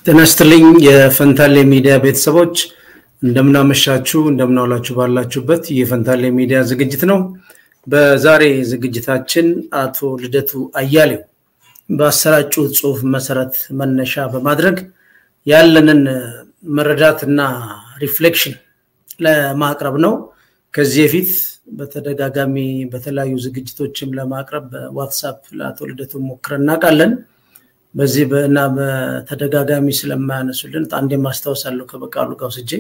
ጤና ይስጥልኝ የፈንታሌ ሚዲያ ቤተሰቦች እንደምናመሻችሁ እንደምናውላችሁ ባላችሁበት የፈንታሌ ሚዲያ ዝግጅት ነው። በዛሬ ዝግጅታችን አቶ ልደቱ አያሌው በአሰራጩት ጽሁፍ መሰረት መነሻ በማድረግ ያለንን መረዳትና ሪፍሌክሽን ለማቅረብ ነው። ከዚህ በፊት በተደጋጋሚ በተለያዩ ዝግጅቶችም ለማቅረብ በዋትሳፕ ለአቶ ልደቱ ሞክረን እናውቃለን። በዚህ እና በተደጋጋሚ ስለማያነሱልን አንዴ ማስታወሳለሁ ከበቃሉ ጋር ወስጄ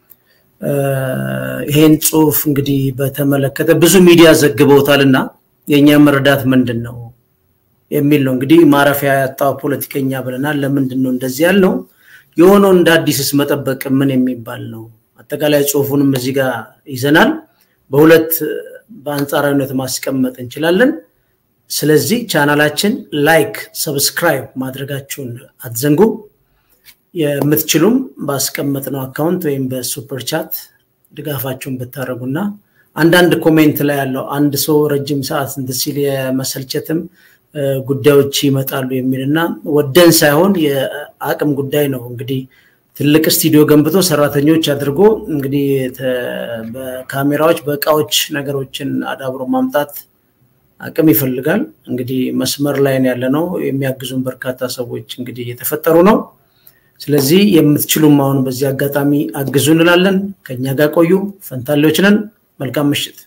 ይሄን ጽሁፍ እንግዲህ በተመለከተ ብዙ ሚዲያ ዘግበውታል እና የእኛ መረዳት ምንድን ነው የሚል ነው። እንግዲህ ማረፊያ ያጣው ፖለቲከኛ ብለናል። ለምንድን ነው እንደዚህ ያልነው? የሆነው እንደ አዲስስ መጠበቅ ምን የሚባል ነው? አጠቃላይ ጽሁፉንም እዚህ ጋር ይዘናል። በሁለት በአንጻራዊነት ማስቀመጥ እንችላለን። ስለዚህ ቻናላችን ላይክ፣ ሰብስክራይብ ማድረጋችሁን አትዘንጉ። የምትችሉም ባስቀመጥነው አካውንት ወይም በሱፐር ቻት ድጋፋችሁን ብታደርጉና አንዳንድ ኮሜንት ላይ ያለው አንድ ሰው ረጅም ሰዓት እንትን ሲል የመሰልቸትም ጉዳዮች ይመጣሉ የሚል እና ወደን ሳይሆን የአቅም ጉዳይ ነው። እንግዲህ ትልቅ ስቱዲዮ ገንብቶ ሰራተኞች አድርጎ እንግዲህ በካሜራዎች በእቃዎች ነገሮችን አዳብሮ ማምጣት አቅም ይፈልጋል። እንግዲህ መስመር ላይ ያለ ነው። የሚያግዙን በርካታ ሰዎች እንግዲህ እየተፈጠሩ ነው። ስለዚህ የምትችሉም አሁን በዚህ አጋጣሚ አግዙ እንላለን። ከኛ ጋር ቆዩ። ፈንታሌዎች ነን። መልካም ምሽት።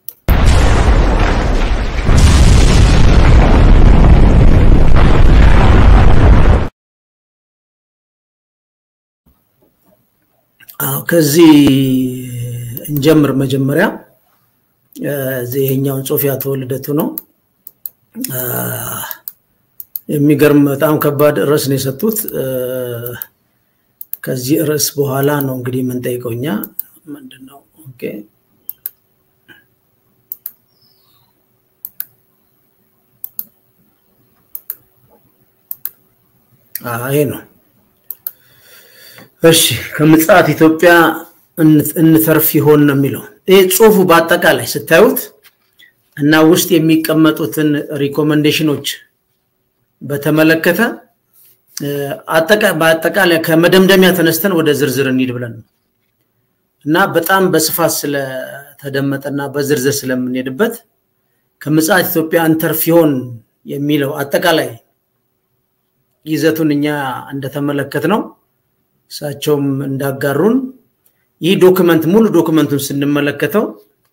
ከዚህ እንጀምር። መጀመሪያ ይሄኛውን ጽሁፍ ያቶ ልደቱ ነው። የሚገርም በጣም ከባድ ርዕስ ነው የሰጡት። ከዚህ ርዕስ በኋላ ነው እንግዲህ የምንጠይቀው እኛ ምንድን ነው ይሄ ነው። እሺ ከምጽአት ኢትዮጵያ እንተርፍ ይሆን ነው የሚለው ይህ ጽሁፉ በአጠቃላይ ስታዩት እና ውስጥ የሚቀመጡትን ሪኮመንዴሽኖች በተመለከተ በአጠቃላይ ከመደምደሚያ ተነስተን ወደ ዝርዝር እንሂድ ብለን ነው እና በጣም በስፋት ስለተደመጠና በዝርዝር ስለምንሄድበት ከምጽአት ኢትዮጵያ እንተርፍ ይሆን የሚለው አጠቃላይ ይዘቱን እኛ እንደተመለከት ነው እሳቸውም እንዳጋሩን ይህ ዶክመንት ሙሉ ዶክመንቱን ስንመለከተው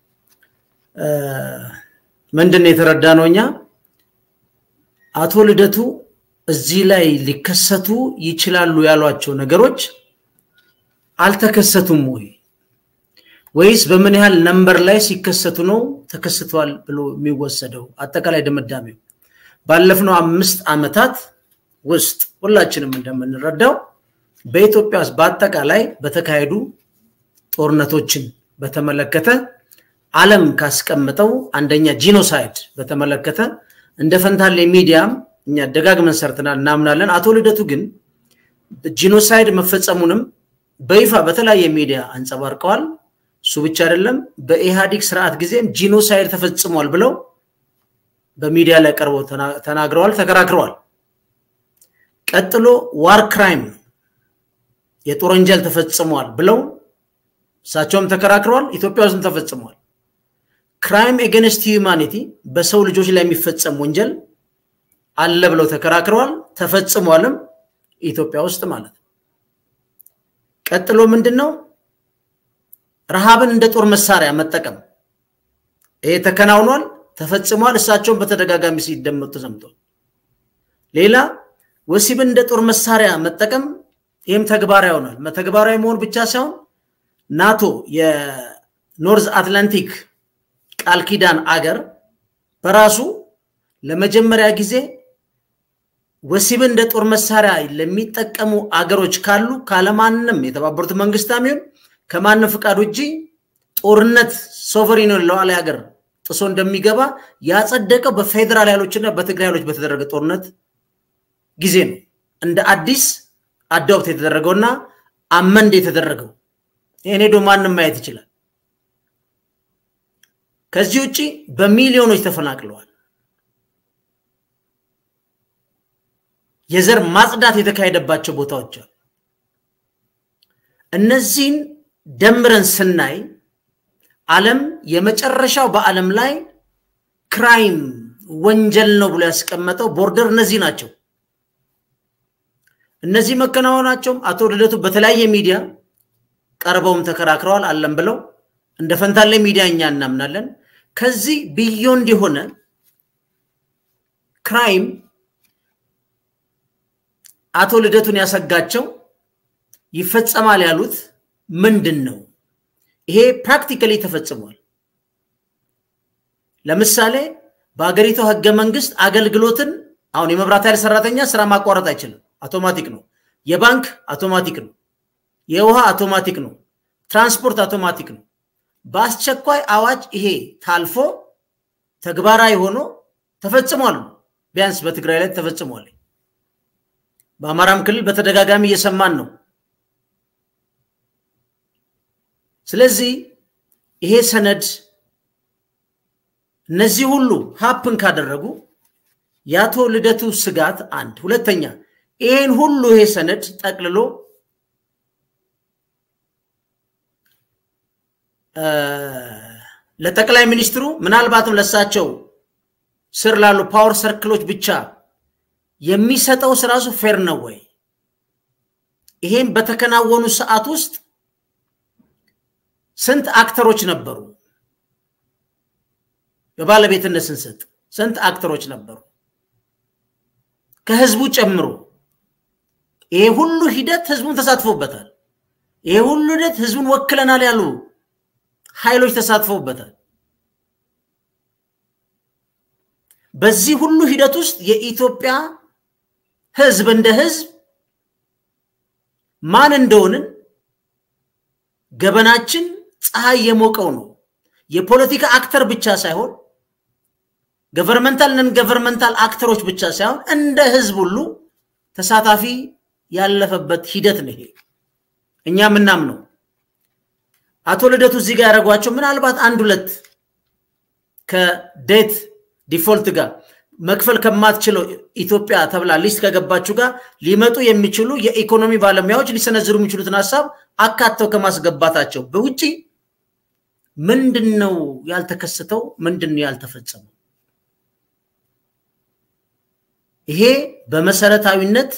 ምንድን ነው የተረዳ ነው እኛ አቶ ልደቱ እዚህ ላይ ሊከሰቱ ይችላሉ ያሏቸው ነገሮች አልተከሰቱም ወይ ወይስ በምን ያህል ነንበር ላይ ሲከሰቱ ነው ተከስቷል ብሎ የሚወሰደው? አጠቃላይ ድምዳሜው ባለፍነው አምስት ዓመታት ውስጥ ሁላችንም እንደምንረዳው በኢትዮጵያ ውስጥ በአጠቃላይ በተካሄዱ ጦርነቶችን በተመለከተ ዓለም ካስቀምጠው አንደኛ ጂኖሳይድ በተመለከተ እንደ ፈንታሌ ሚዲያም እኛ ደጋግመን ሰርተናል፣ እናምናለን። አቶ ልደቱ ግን ጂኖሳይድ መፈጸሙንም በይፋ በተለያየ ሚዲያ አንጸባርቀዋል። እሱ ብቻ አይደለም፣ በኢህአዲግ ስርዓት ጊዜም ጂኖሳይድ ተፈጽሟል ብለው በሚዲያ ላይ ቀርበው ተናግረዋል፣ ተከራክረዋል። ቀጥሎ ዋር ክራይም የጦር ወንጀል ተፈጽሟል ብለው እሳቸውም ተከራክረዋል። ኢትዮጵያ ውስጥም ተፈጽሟል። ክራይም ኤገንስት ሂዩማኒቲ በሰው ልጆች ላይ የሚፈጸም ወንጀል አለ ብለው ተከራክረዋል። ተፈጽሟልም ኢትዮጵያ ውስጥ ማለት ነው። ቀጥሎ ምንድን ነው? ረሃብን እንደ ጦር መሳሪያ መጠቀም ይሄ ተከናውኗል፣ ተፈጽሟል። እሳቸውን በተደጋጋሚ ሲደመጡ ሰምቷል። ሌላ ወሲብን እንደ ጦር መሳሪያ መጠቀም ይህም ተግባራዊ ይሆናል። ተግባራዊ መሆን ብቻ ሳይሆን ናቶ የኖርዝ አትላንቲክ ቃል ኪዳን አገር በራሱ ለመጀመሪያ ጊዜ ወሲብን እንደ ጦር መሳሪያ ለሚጠቀሙ አገሮች ካሉ ካለማንም የተባበሩት መንግስታት ይሁን ከማንም ፍቃድ ውጭ ጦርነት ሶቨሪን ሉዓላዊ ሀገር ጥሶ እንደሚገባ ያጸደቀው በፌዴራል ኃይሎችና በትግራይ ኃይሎች በተደረገ ጦርነት ጊዜ ነው። እንደ አዲስ አዳውት የተደረገውና አመንድ የተደረገው ይህን ሄዶ ማንም ማየት ይችላል። ከዚህ ውጭ በሚሊዮኖች ተፈናቅለዋል። የዘር ማጽዳት የተካሄደባቸው ቦታዎች አሉ። እነዚህን ደምረን ስናይ ዓለም የመጨረሻው በዓለም ላይ ክራይም ወንጀል ነው ብሎ ያስቀመጠው ቦርደር እነዚህ ናቸው። እነዚህ መከናወናቸውም አቶ ልደቱ በተለያየ ሚዲያ ቀርበውም ተከራክረዋል አለም ብለው እንደ ፈንታሌ ሚዲያ እኛ እናምናለን። ከዚህ ቢዮንድ የሆነ ክራይም አቶ ልደቱን ያሰጋቸው ይፈጸማል ያሉት ምንድን ነው? ይሄ ፕራክቲካሊ ተፈጽሟል። ለምሳሌ በሀገሪቱ ህገ መንግስት አገልግሎትን አሁን የመብራት ኃይል ሰራተኛ ስራ ማቋረጥ አይችልም፣ አውቶማቲክ ነው። የባንክ አውቶማቲክ ነው። የውሃ አውቶማቲክ ነው። ትራንስፖርት አውቶማቲክ ነው። በአስቸኳይ አዋጅ ይሄ ታልፎ ተግባራዊ ሆኖ ተፈጽሟል። ቢያንስ በትግራይ ላይ ተፈጽሟል። በአማራም ክልል በተደጋጋሚ እየሰማን ነው። ስለዚህ ይሄ ሰነድ እነዚህ ሁሉ ሀፕን ካደረጉ የአቶ ልደቱ ስጋት አንድ፣ ሁለተኛ ይህን ሁሉ ይሄ ሰነድ ጠቅልሎ ለጠቅላይ ሚኒስትሩ ምናልባትም ለሳቸው ስር ላሉ ፓወር ሰርክሎች ብቻ የሚሰጠው ስራሱ ፌር ነው ወይ? ይሄም በተከናወኑ ሰዓት ውስጥ ስንት አክተሮች ነበሩ? በባለቤትነት ስንሰጥ ስንት አክተሮች ነበሩ? ከህዝቡ ጨምሮ ይሄ ሁሉ ሂደት ህዝቡን ተሳትፎበታል። ይሄ ሁሉ ሂደት ህዝቡን ወክለናል ያሉ ኃይሎች ተሳትፈውበታል። በዚህ ሁሉ ሂደት ውስጥ የኢትዮጵያ ህዝብ እንደ ህዝብ ማን እንደሆንን ገበናችን ፀሐይ የሞቀው ነው። የፖለቲካ አክተር ብቻ ሳይሆን ገቨርመንታል ነን ገቨርመንታል አክተሮች ብቻ ሳይሆን እንደ ህዝብ ሁሉ ተሳታፊ ያለፈበት ሂደት ነው። ይሄ እኛ ምናምነው አቶ ልደቱ እዚህ ጋር ያደረጓቸው ምናልባት አንድ ሁለት ከዴት ዲፎልት ጋር መክፈል ከማትችለው ኢትዮጵያ ተብላ ሊስት ከገባችሁ ጋር ሊመጡ የሚችሉ የኢኮኖሚ ባለሙያዎች ሊሰነዝሩ የሚችሉትን ሀሳብ አካተው ከማስገባታቸው በውጭ ምንድን ነው ያልተከሰተው? ምንድን ነው ያልተፈጸመው? ይሄ በመሰረታዊነት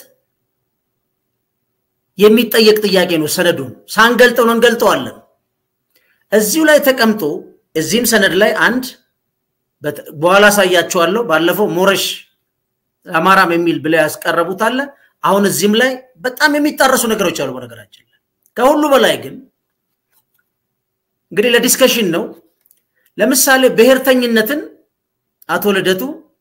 የሚጠየቅ ጥያቄ ነው። ሰነዱን ሳንገልጠው ነው እንገልጠዋለን። እዚሁ ላይ ተቀምጦ እዚህም ሰነድ ላይ አንድ በኋላ አሳያቸዋለሁ። ባለፈው ሞረሽ አማራም የሚል ብለው ያስቀረቡት አለ። አሁን እዚህም ላይ በጣም የሚጣረሱ ነገሮች አሉ። በነገራችን ላይ ከሁሉ በላይ ግን እንግዲህ ለዲስከሽን ነው። ለምሳሌ ብሔርተኝነትን አቶ ልደቱ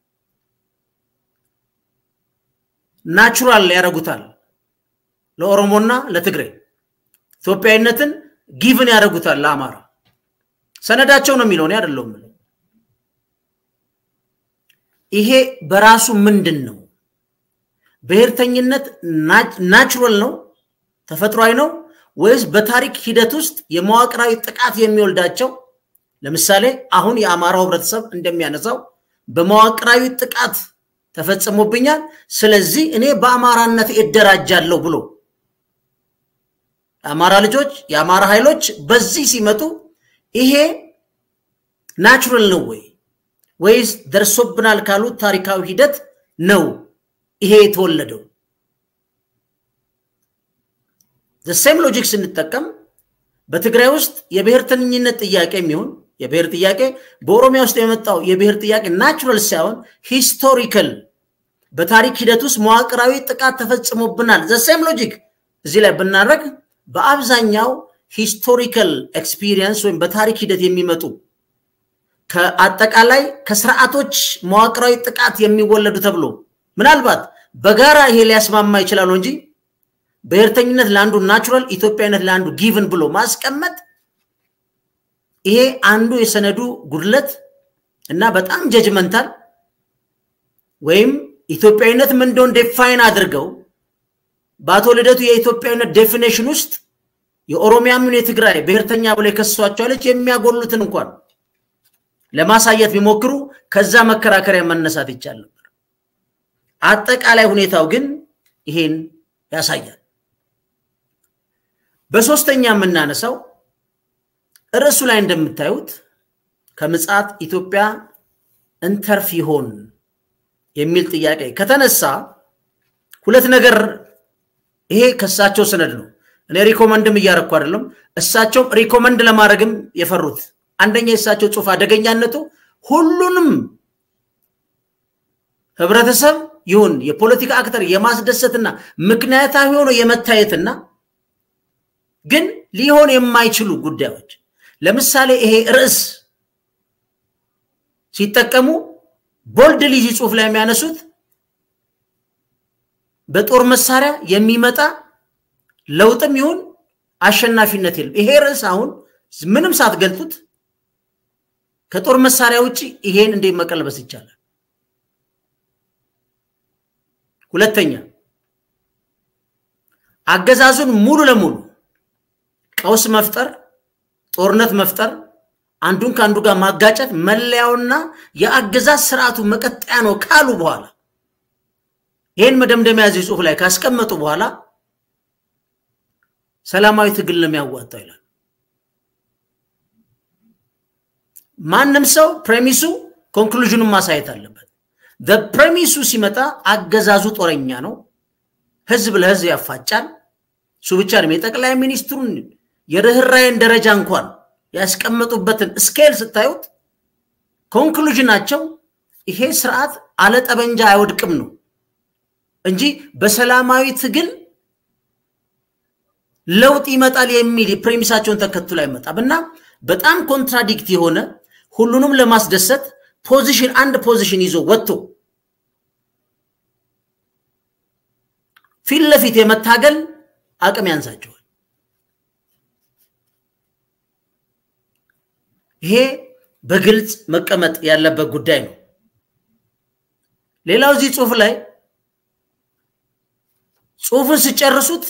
ናቹራል ያደርጉታል ለኦሮሞና ለትግሬ፣ ኢትዮጵያዊነትን ጊቭን ያደርጉታል ለአማራ። ሰነዳቸው ነው የሚለው እኔ አይደለሁም። ይሄ በራሱ ምንድን ነው? ብሔርተኝነት ናቹራል ነው ተፈጥሯዊ ነው ወይስ በታሪክ ሂደት ውስጥ የመዋቅራዊ ጥቃት የሚወልዳቸው ለምሳሌ አሁን የአማራው ህብረተሰብ እንደሚያነሳው በመዋቅራዊ ጥቃት ተፈጽሞብኛል፣ ስለዚህ እኔ በአማራነት እደራጃለሁ ብሎ የአማራ ልጆች የአማራ ኃይሎች በዚህ ሲመጡ ይሄ ናቹራል ነው ወይ ወይስ ደርሶብናል ካሉት ታሪካዊ ሂደት ነው ይሄ የተወለደው? ዘሴም ሎጂክ ስንጠቀም በትግራይ ውስጥ የብሔርተኝነት ጥያቄ የሚሆን የብሔር ጥያቄ በኦሮሚያ ውስጥ የመጣው የብሔር ጥያቄ ናቹራል ሳይሆን ሂስቶሪካል በታሪክ ሂደት ውስጥ መዋቅራዊ ጥቃት ተፈጽሞብናል። ዘሴም ሎጂክ እዚህ ላይ ብናደረግ በአብዛኛው ሂስቶሪካል ኤክስፒሪየንስ ወይም በታሪክ ሂደት የሚመጡ ከአጠቃላይ ከስርዓቶች መዋቅራዊ ጥቃት የሚወለዱ ተብሎ ምናልባት በጋራ ይሄ ሊያስማማ ይችላሉ እንጂ ብሔርተኝነት ለአንዱ ናቹራል፣ ኢትዮጵያዊነት ለአንዱ ጊቭን ብሎ ማስቀመጥ ይሄ አንዱ የሰነዱ ጉድለት እና በጣም ጀጅመንታል ወይም ኢትዮጵያዊነት ምን እንደሆነ ዴፋይን አድርገው በአቶ ልደቱ የኢትዮጵያዊነት ዴፊኔሽን ውስጥ የኦሮሚያም የትግራይ ብሔርተኛ ብሎ የከሷቸው ልጅ የሚያጎሉትን እንኳን ለማሳየት ቢሞክሩ ከዛ መከራከሪያ መነሳት ይቻል ነበር። አጠቃላይ ሁኔታው ግን ይሄን ያሳያል። በሶስተኛ የምናነሳው ርዕሱ ላይ እንደምታዩት ከምጽአት ኢትዮጵያ እንተርፍ ይሆን የሚል ጥያቄ ከተነሳ ሁለት ነገር ይሄ ከእሳቸው ሰነድ ነው። እኔ ሪኮመንድም እያረኩ አይደለም። እሳቸውም ሪኮመንድ ለማድረግም የፈሩት አንደኛ የእሳቸው ጽሁፍ አደገኛነቱ ሁሉንም ህብረተሰብ ይሁን የፖለቲካ አክተር የማስደሰትና ምክንያታዊ ሆኖ የመታየትና ግን ሊሆን የማይችሉ ጉዳዮች ለምሳሌ ይሄ ርዕስ ሲጠቀሙ ቦልድ ሊዚ ጽሁፍ ላይ የሚያነሱት በጦር መሳሪያ የሚመጣ ለውጥም ይሁን አሸናፊነት የለም። ይሄ ርዕስ አሁን ምንም ሳትገልጡት ከጦር መሳሪያ ውጭ ይሄን እንዴት መቀልበስ ይቻላል? ሁለተኛ አገዛዙን ሙሉ ለሙሉ ቀውስ መፍጠር፣ ጦርነት መፍጠር፣ አንዱን ከአንዱ ጋር ማጋጨት መለያውና የአገዛዝ ስርዓቱ መቀጠያ ነው ካሉ በኋላ ይህን መደምደሚያ እዚህ ጽሁፍ ላይ ካስቀመጡ በኋላ ሰላማዊ ትግል ነው የሚያዋጣው ይላል። ማንም ሰው ፕሬሚሱ ኮንክሉዥኑን ማሳየት አለበት። ፕሬሚሱ ሲመጣ አገዛዙ ጦረኛ ነው፣ ህዝብ ለህዝብ ያፋጫል። እሱ ብቻ ነው። የጠቅላይ ሚኒስትሩን የርኅራይን ደረጃ እንኳን ያስቀመጡበትን ስኬል ስታዩት ኮንክሉዥናቸው ይሄ ስርዓት አለጠበንጃ አይወድቅም ነው እንጂ በሰላማዊ ትግል ለውጥ ይመጣል የሚል ፕሬሚሳቸውን ተከትሎ አይመጣም እና በጣም ኮንትራዲክት የሆነ ሁሉንም ለማስደሰት ፖዚሽን አንድ ፖዚሽን ይዞ ወጥቶ ፊት ለፊት የመታገል አቅም ያንሳቸዋል። ይሄ በግልጽ መቀመጥ ያለበት ጉዳይ ነው። ሌላው እዚህ ጽሁፍ ላይ ጽሁፍን ስጨርሱት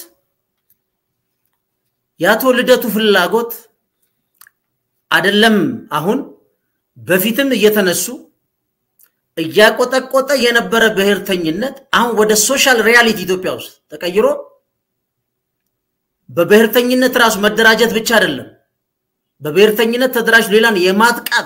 የአቶ ልደቱ ፍላጎት አይደለም አሁን በፊትም እየተነሱ እያቆጠቆጠ የነበረ ብሔርተኝነት አሁን ወደ ሶሻል ሪያሊቲ ኢትዮጵያ ውስጥ ተቀይሮ በብሔርተኝነት ራሱ መደራጀት ብቻ አይደለም፣ በብሔርተኝነት ተደራጅ ሌላን የማጥቃት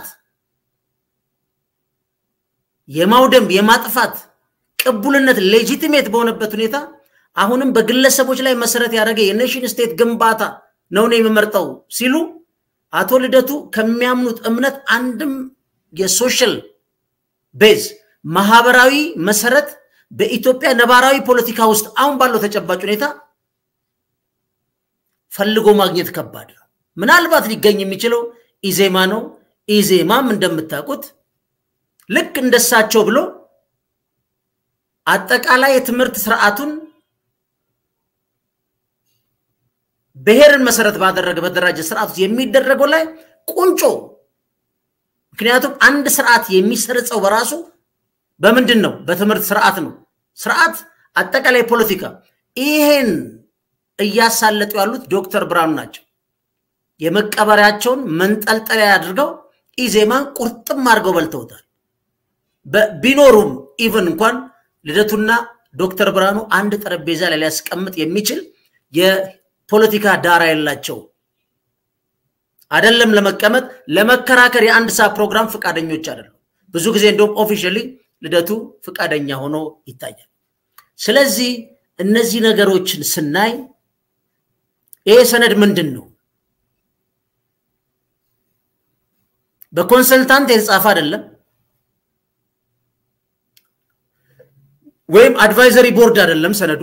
የማውደም የማጥፋት ቅቡልነት ሌጂቲሜት በሆነበት ሁኔታ አሁንም በግለሰቦች ላይ መሰረት ያደረገ የኔሽን ስቴት ግንባታ ነው ነው የምመርጠው ሲሉ አቶ ልደቱ ከሚያምኑት እምነት አንድም የሶሻል ቤዝ ማህበራዊ መሰረት በኢትዮጵያ ነባራዊ ፖለቲካ ውስጥ አሁን ባለው ተጨባጭ ሁኔታ ፈልጎ ማግኘት ከባድ ነው። ምናልባት ሊገኝ የሚችለው ኢዜማ ነው። ኢዜማም እንደምታውቁት ልክ እንደሳቸው ብሎ አጠቃላይ የትምህርት ስርዓቱን ብሔርን መሰረት ባደረገ በደራጀ ስርዓት ውስጥ የሚደረገው ላይ ቁንጮ ምክንያቱም አንድ ስርዓት የሚሰርጸው በራሱ በምንድን ነው? በትምህርት ስርዓት ነው። ስርዓት አጠቃላይ ፖለቲካ። ይሄን እያሳለጡ ያሉት ዶክተር ብርሃኑ ናቸው። የመቀበሪያቸውን መንጠልጠሪያ አድርገው ኢዜማን ቁርጥም አድርገው በልተውታል። ቢኖሩም ኢቨን እንኳን ልደቱና ዶክተር ብርሃኑ አንድ ጠረጴዛ ላይ ሊያስቀምጥ የሚችል የፖለቲካ ዳራ የላቸው አይደለም ለመቀመጥ ለመከራከር የአንድ ሰዓት ፕሮግራም ፈቃደኞች አይደሉም። ብዙ ጊዜ እንደውም ኦፊሻሊ ልደቱ ፈቃደኛ ሆኖ ይታያል። ስለዚህ እነዚህ ነገሮችን ስናይ ይሄ ሰነድ ምንድን ነው? በኮንሰልታንት የተጻፈ አይደለም፣ ወይም አድቫይዘሪ ቦርድ አይደለም ሰነዱ።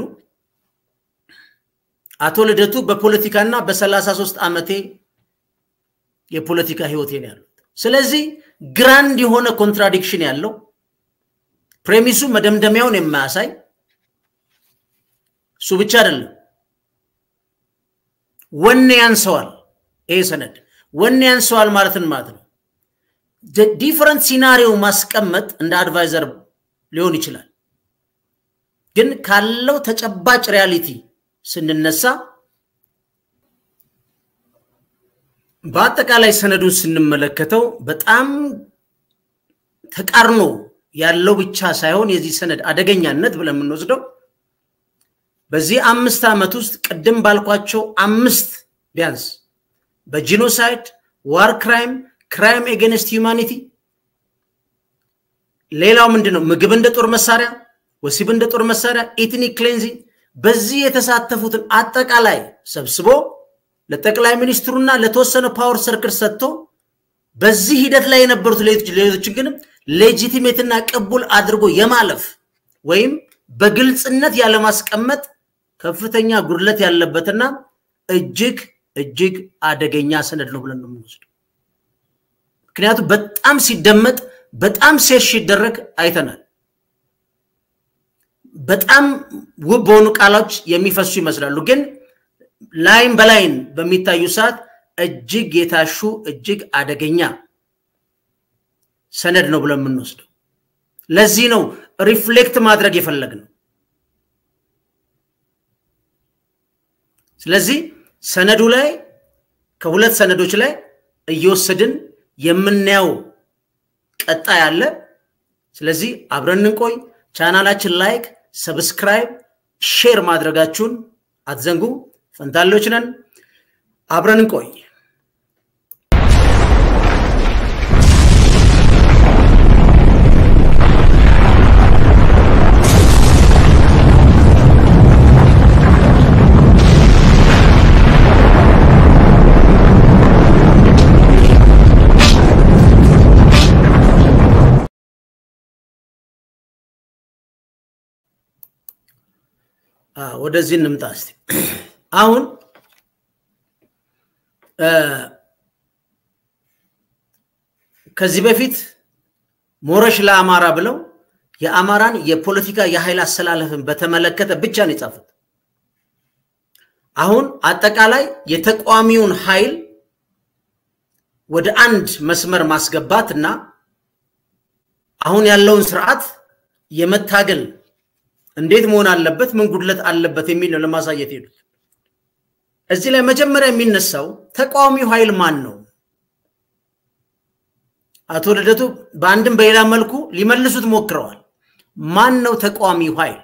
አቶ ልደቱ በፖለቲካና በሰላሳ ሶስት ዓመቴ የፖለቲካ ህይወቴ ነው ያሉት። ስለዚህ ግራንድ የሆነ ኮንትራዲክሽን ያለው ፕሬሚሱ መደምደሚያውን የማያሳይ እሱ ብቻ አይደለም፣ ወኔ ያንሰዋል። ይሄ ሰነድ ወኔ ያንሰዋል ማለትን ማለት ነው። ዲፈረንት ሲናሪዮ ማስቀመጥ እንደ አድቫይዘር ሊሆን ይችላል፣ ግን ካለው ተጨባጭ ሪያሊቲ ስንነሳ በአጠቃላይ ሰነዱን ስንመለከተው በጣም ተቃርኖ ያለው ብቻ ሳይሆን የዚህ ሰነድ አደገኛነት ብለን የምንወስደው በዚህ አምስት ዓመት ውስጥ ቅድም ባልኳቸው አምስት ቢያንስ በጂኖሳይድ፣ ዋር ክራይም፣ ክራይም ኤጌንስት ሂውማኒቲ ሌላው ምንድን ነው? ምግብ እንደ ጦር መሳሪያ፣ ወሲብ እንደ ጦር መሳሪያ፣ ኢትኒክ ክሌንዚንግ በዚህ የተሳተፉትን አጠቃላይ ሰብስቦ ለጠቅላይ ሚኒስትሩና ለተወሰነ ፓወር ሰርክል ሰጥቶ በዚህ ሂደት ላይ የነበሩት ሌሎችን ግን ሌጂቲሜትና ቅቡል አድርጎ የማለፍ ወይም በግልጽነት ያለማስቀመጥ ከፍተኛ ጉድለት ያለበትና እጅግ እጅግ አደገኛ ሰነድ ነው ብለን ነው የምንወስደው። ምክንያቱም በጣም ሲደመጥ በጣም ሴሽ ሲደረግ አይተናል። በጣም ውብ በሆኑ ቃሎች የሚፈሱ ይመስላሉ፣ ግን ላይን በላይን በሚታዩ ሰዓት እጅግ የታሹ እጅግ አደገኛ ሰነድ ነው ብለን የምንወስደው። ለዚህ ነው ሪፍሌክት ማድረግ የፈለግነው። ስለዚህ ሰነዱ ላይ ከሁለት ሰነዶች ላይ እየወሰድን የምናየው ቀጣይ አለ። ስለዚህ አብረን እንቆይ። ቻናላችን ላይክ፣ ሰብስክራይብ፣ ሼር ማድረጋችሁን አትዘንጉ። ፈንታሌዎች ነን። አብረን እንቆይ። ወደዚህ እንምጣ እስቲ። አሁን ከዚህ በፊት ሞረሽ ለአማራ ብለው የአማራን የፖለቲካ የኃይል አሰላለፍን በተመለከተ ብቻ ነው የጻፉት። አሁን አጠቃላይ የተቃዋሚውን ኃይል ወደ አንድ መስመር ማስገባት እና አሁን ያለውን ስርዓት የመታገል እንዴት መሆን አለበት፣ ምን ጉድለት አለበት የሚል ነው ለማሳየት ሄዱት። እዚህ ላይ መጀመሪያ የሚነሳው ተቃዋሚው ኃይል ማን ነው? አቶ ልደቱ በአንድም በሌላ መልኩ ሊመልሱት ሞክረዋል። ማን ነው ተቃዋሚው ኃይል?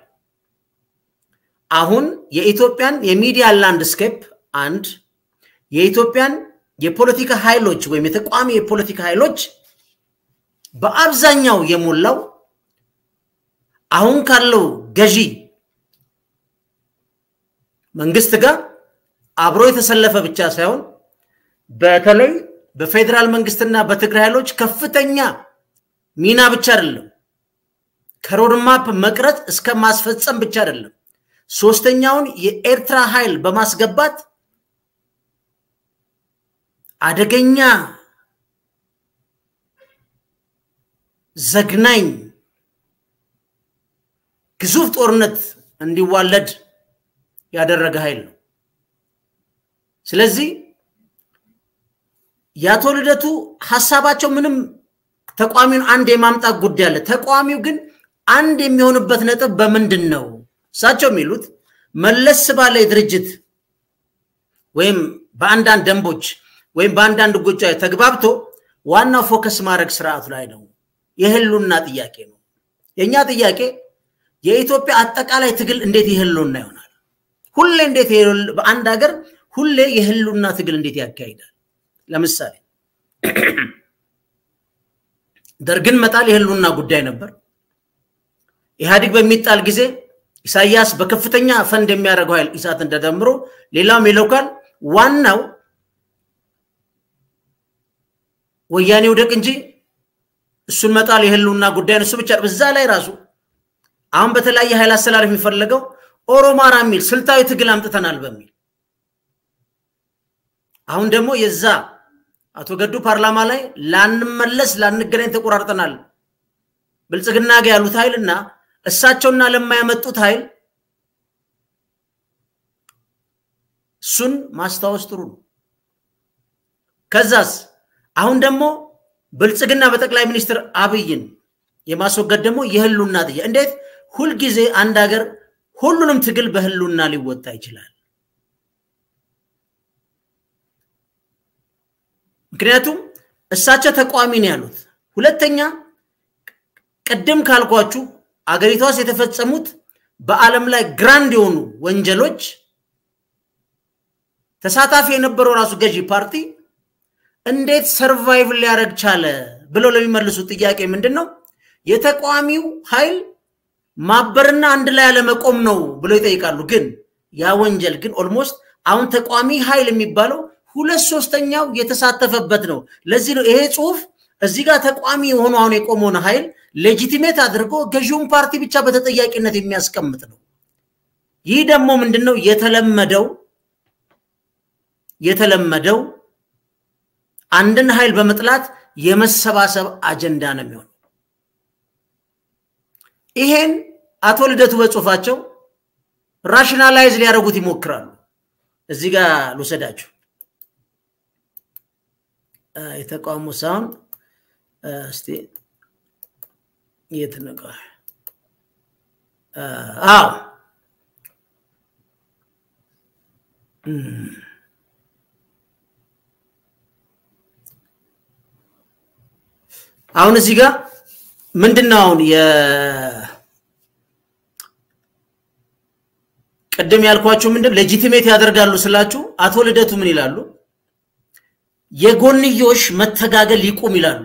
አሁን የኢትዮጵያን የሚዲያ ላንድስኬፕ አንድ የኢትዮጵያን የፖለቲካ ኃይሎች ወይም የተቃዋሚ የፖለቲካ ኃይሎች በአብዛኛው የሞላው አሁን ካለው ገዢ መንግስት ጋር አብሮ የተሰለፈ ብቻ ሳይሆን በተለይ በፌዴራል መንግስትና በትግራይ ኃይሎች ከፍተኛ ሚና ብቻ አይደለም፣ ከሮድማፕ መቅረጽ እስከ ማስፈጸም ብቻ አይደለም፣ ሶስተኛውን የኤርትራ ኃይል በማስገባት አደገኛ ዘግናኝ ግዙፍ ጦርነት እንዲዋለድ ያደረገ ኃይል ነው። ስለዚህ የአቶ ልደቱ ሀሳባቸው ምንም ተቋሚውን አንድ የማምጣት ጉዳይ አለ። ተቋሚው ግን አንድ የሚሆንበት ነጥብ በምንድን ነው? እሳቸው የሚሉት መለስ ባለ ድርጅት ወይም በአንዳንድ ደንቦች ወይም በአንዳንድ ጉዳይ ተግባብቶ ዋናው ፎከስ ማድረግ ስርዓቱ ላይ ነው። የህሉና ጥያቄ ነው። የእኛ ጥያቄ የኢትዮጵያ አጠቃላይ ትግል እንዴት የህልውና ይሆናል? ሁሌ እንዴት በአንድ ሀገር ሁሌ የህልውና ትግል እንዴት ያካሂዳል? ለምሳሌ ደርግን መጣል የህልውና ጉዳይ ነበር። ኢህአዲግ በሚጣል ጊዜ ኢሳያስ በከፍተኛ ፈንድ የሚያደርገው ኃይል ኢሳትን ተደምሮ ሌላውም ይለውካል። ዋናው ወያኔ ውደቅ እንጂ እሱን መጣል የህልውና ጉዳይ ነው። እሱ ብቻ በዛ ላይ ራሱ አሁን በተለያየ ኃይል አሰላለፍ የሚፈለገው ኦሮማራ የሚል ስልታዊ ትግል አምጥተናል በሚል አሁን ደግሞ የዛ አቶ ገዱ ፓርላማ ላይ ላንመለስ ላንገናኝ ተቆራርጠናል ብልጽግና ጋ ያሉት ኃይልና እሳቸውና ለማያመጡት ኃይል እሱን ማስታወስ ጥሩ ነው። ከዛስ አሁን ደግሞ ብልጽግና በጠቅላይ ሚኒስትር አብይን የማስወገድ ደግሞ የህሉና ጥያቄ እንዴት ሁልጊዜ አንድ ሀገር ሁሉንም ትግል በህሉና ሊወጣ ይችላል? ምክንያቱም እሳቸው ተቃዋሚ ነው ያሉት። ሁለተኛ ቅድም ካልኳችሁ አገሪቷ ውስጥ የተፈጸሙት በዓለም ላይ ግራንድ የሆኑ ወንጀሎች ተሳታፊ የነበረው ራሱ ገዢ ፓርቲ እንዴት ሰርቫይቭ ሊያደርግ ቻለ ብለው ለሚመልሱት ጥያቄ ምንድን ነው? የተቃዋሚው ኃይል ማበርና አንድ ላይ አለመቆም ነው ብለው ይጠይቃሉ። ግን ያ ወንጀል ግን ኦልሞስት አሁን ተቃዋሚ ኃይል የሚባለው ሁለት ሶስተኛው የተሳተፈበት ነው። ለዚህ ነው ይሄ ጽሁፍ እዚህ ጋር ተቃዋሚ የሆኑ አሁን የቆመውን ኃይል ሌጂቲሜት አድርጎ ገዢውን ፓርቲ ብቻ በተጠያቂነት የሚያስቀምጥ ነው። ይህ ደግሞ ምንድን ነው የተለመደው የተለመደው አንድን ኃይል በመጥላት የመሰባሰብ አጀንዳ ነው የሚሆነው። ይሄን አቶ ልደቱ በጽሁፋቸው ራሽናላይዝ ሊያደርጉት ይሞክራሉ። እዚህ ጋር ልውሰዳችሁ። የተቃውሞ ሳሁን እስቲ የት ነቀ? አዎ አሁን እዚህ ጋር ምንድን ነው አሁን ቅድም ያልኳችሁ ምንድን ሌጂቲሜት ያደርጋሉ ስላችሁ አቶ ልደቱ ምን ይላሉ? የጎንዮሽ መተጋገል ይቁም ይላሉ።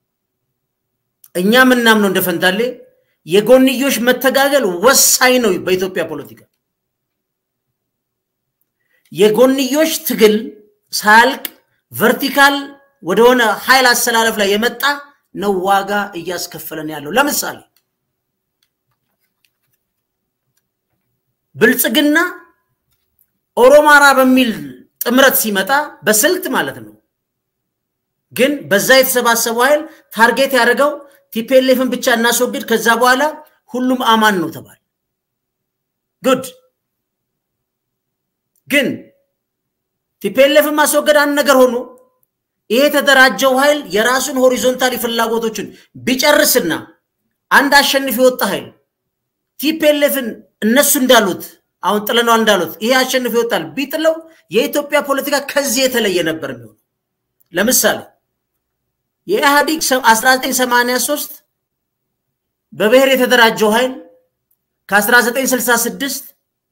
እኛ ምናምነው እንደ ፈንታሌ የጎንዮሽ መተጋገል ወሳኝ ነው በኢትዮጵያ ፖለቲካ። የጎንዮሽ ትግል ሳያልቅ ቨርቲካል ወደሆነ ኃይል አሰላለፍ ላይ የመጣ ነው ዋጋ እያስከፈለን ያለው። ለምሳሌ ብልጽግና ኦሮማራ በሚል ጥምረት ሲመጣ በስልት ማለት ነው። ግን በዛ የተሰባሰበው ኃይል ታርጌት ያደረገው ቲፔሌፍን ብቻ እናስወግድ፣ ከዛ በኋላ ሁሉም አማን ነው ተባለ። ጉድ ግን ቲፔሌፍን ማስወገድ አንድ ነገር ሆኖ ይሄ የተደራጀው ኃይል የራሱን ሆሪዞንታሊ ፍላጎቶችን ቢጨርስና አንድ አሸንፍ የወጣ ኃይል ቲፔሌፍን እነሱ እንዳሉት አሁን ጥለነዋል እንዳሉት ይሄ አሸንፍ ይወጣል ቢጥለው የኢትዮጵያ ፖለቲካ ከዚህ የተለየ ነበር የሚሆነው። ለምሳሌ የኢህአዲግ 1983 በብሔር የተደራጀው ኃይል ከ1966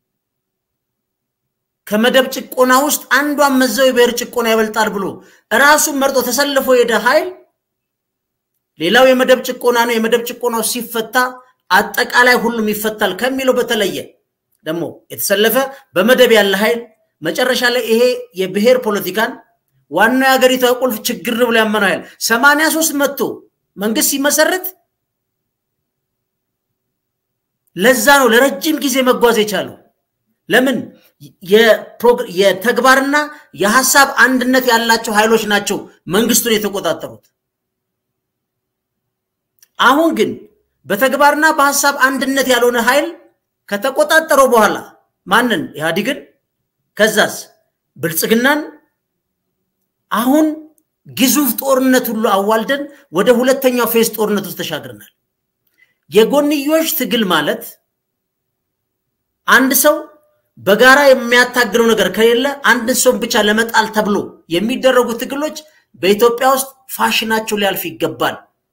ከመደብ ጭቆና ውስጥ አንዷን መዘው የብሔር ጭቆና ይበልጣል ብሎ ራሱን መርጦ ተሰልፎ የሄደ ኃይል ሌላው የመደብ ጭቆና ነው። የመደብ ጭቆናው ሲፈታ አጠቃላይ ሁሉም ይፈታል ከሚለው በተለየ ደግሞ የተሰለፈ በመደብ ያለ ኃይል መጨረሻ ላይ ይሄ የብሔር ፖለቲካን ዋናው የሀገሪቷ ቁልፍ ችግር ነው ብሎ ያመነው ኃይል ሰማንያ ሶስት መጥቶ መንግስት ሲመሰረት ለዛ ነው ለረጅም ጊዜ መጓዝ የቻለው። ለምን? የተግባርና የሀሳብ አንድነት ያላቸው ኃይሎች ናቸው መንግስቱን የተቆጣጠሩት። አሁን ግን በተግባርና በሀሳብ አንድነት ያልሆነ ኃይል ከተቆጣጠረው በኋላ ማንን? ኢህአዲግን፣ ከዛስ ብልጽግናን። አሁን ግዙፍ ጦርነት ሁሉ አዋልደን ወደ ሁለተኛው ፌዝ ጦርነት ውስጥ ተሻግረናል። የጎንዮሽ ትግል ማለት አንድ ሰው በጋራ የሚያታግለው ነገር ከሌለ አንድ ሰው ብቻ ለመጣል ተብሎ የሚደረጉ ትግሎች በኢትዮጵያ ውስጥ ፋሽናቸው ሊያልፍ ይገባል።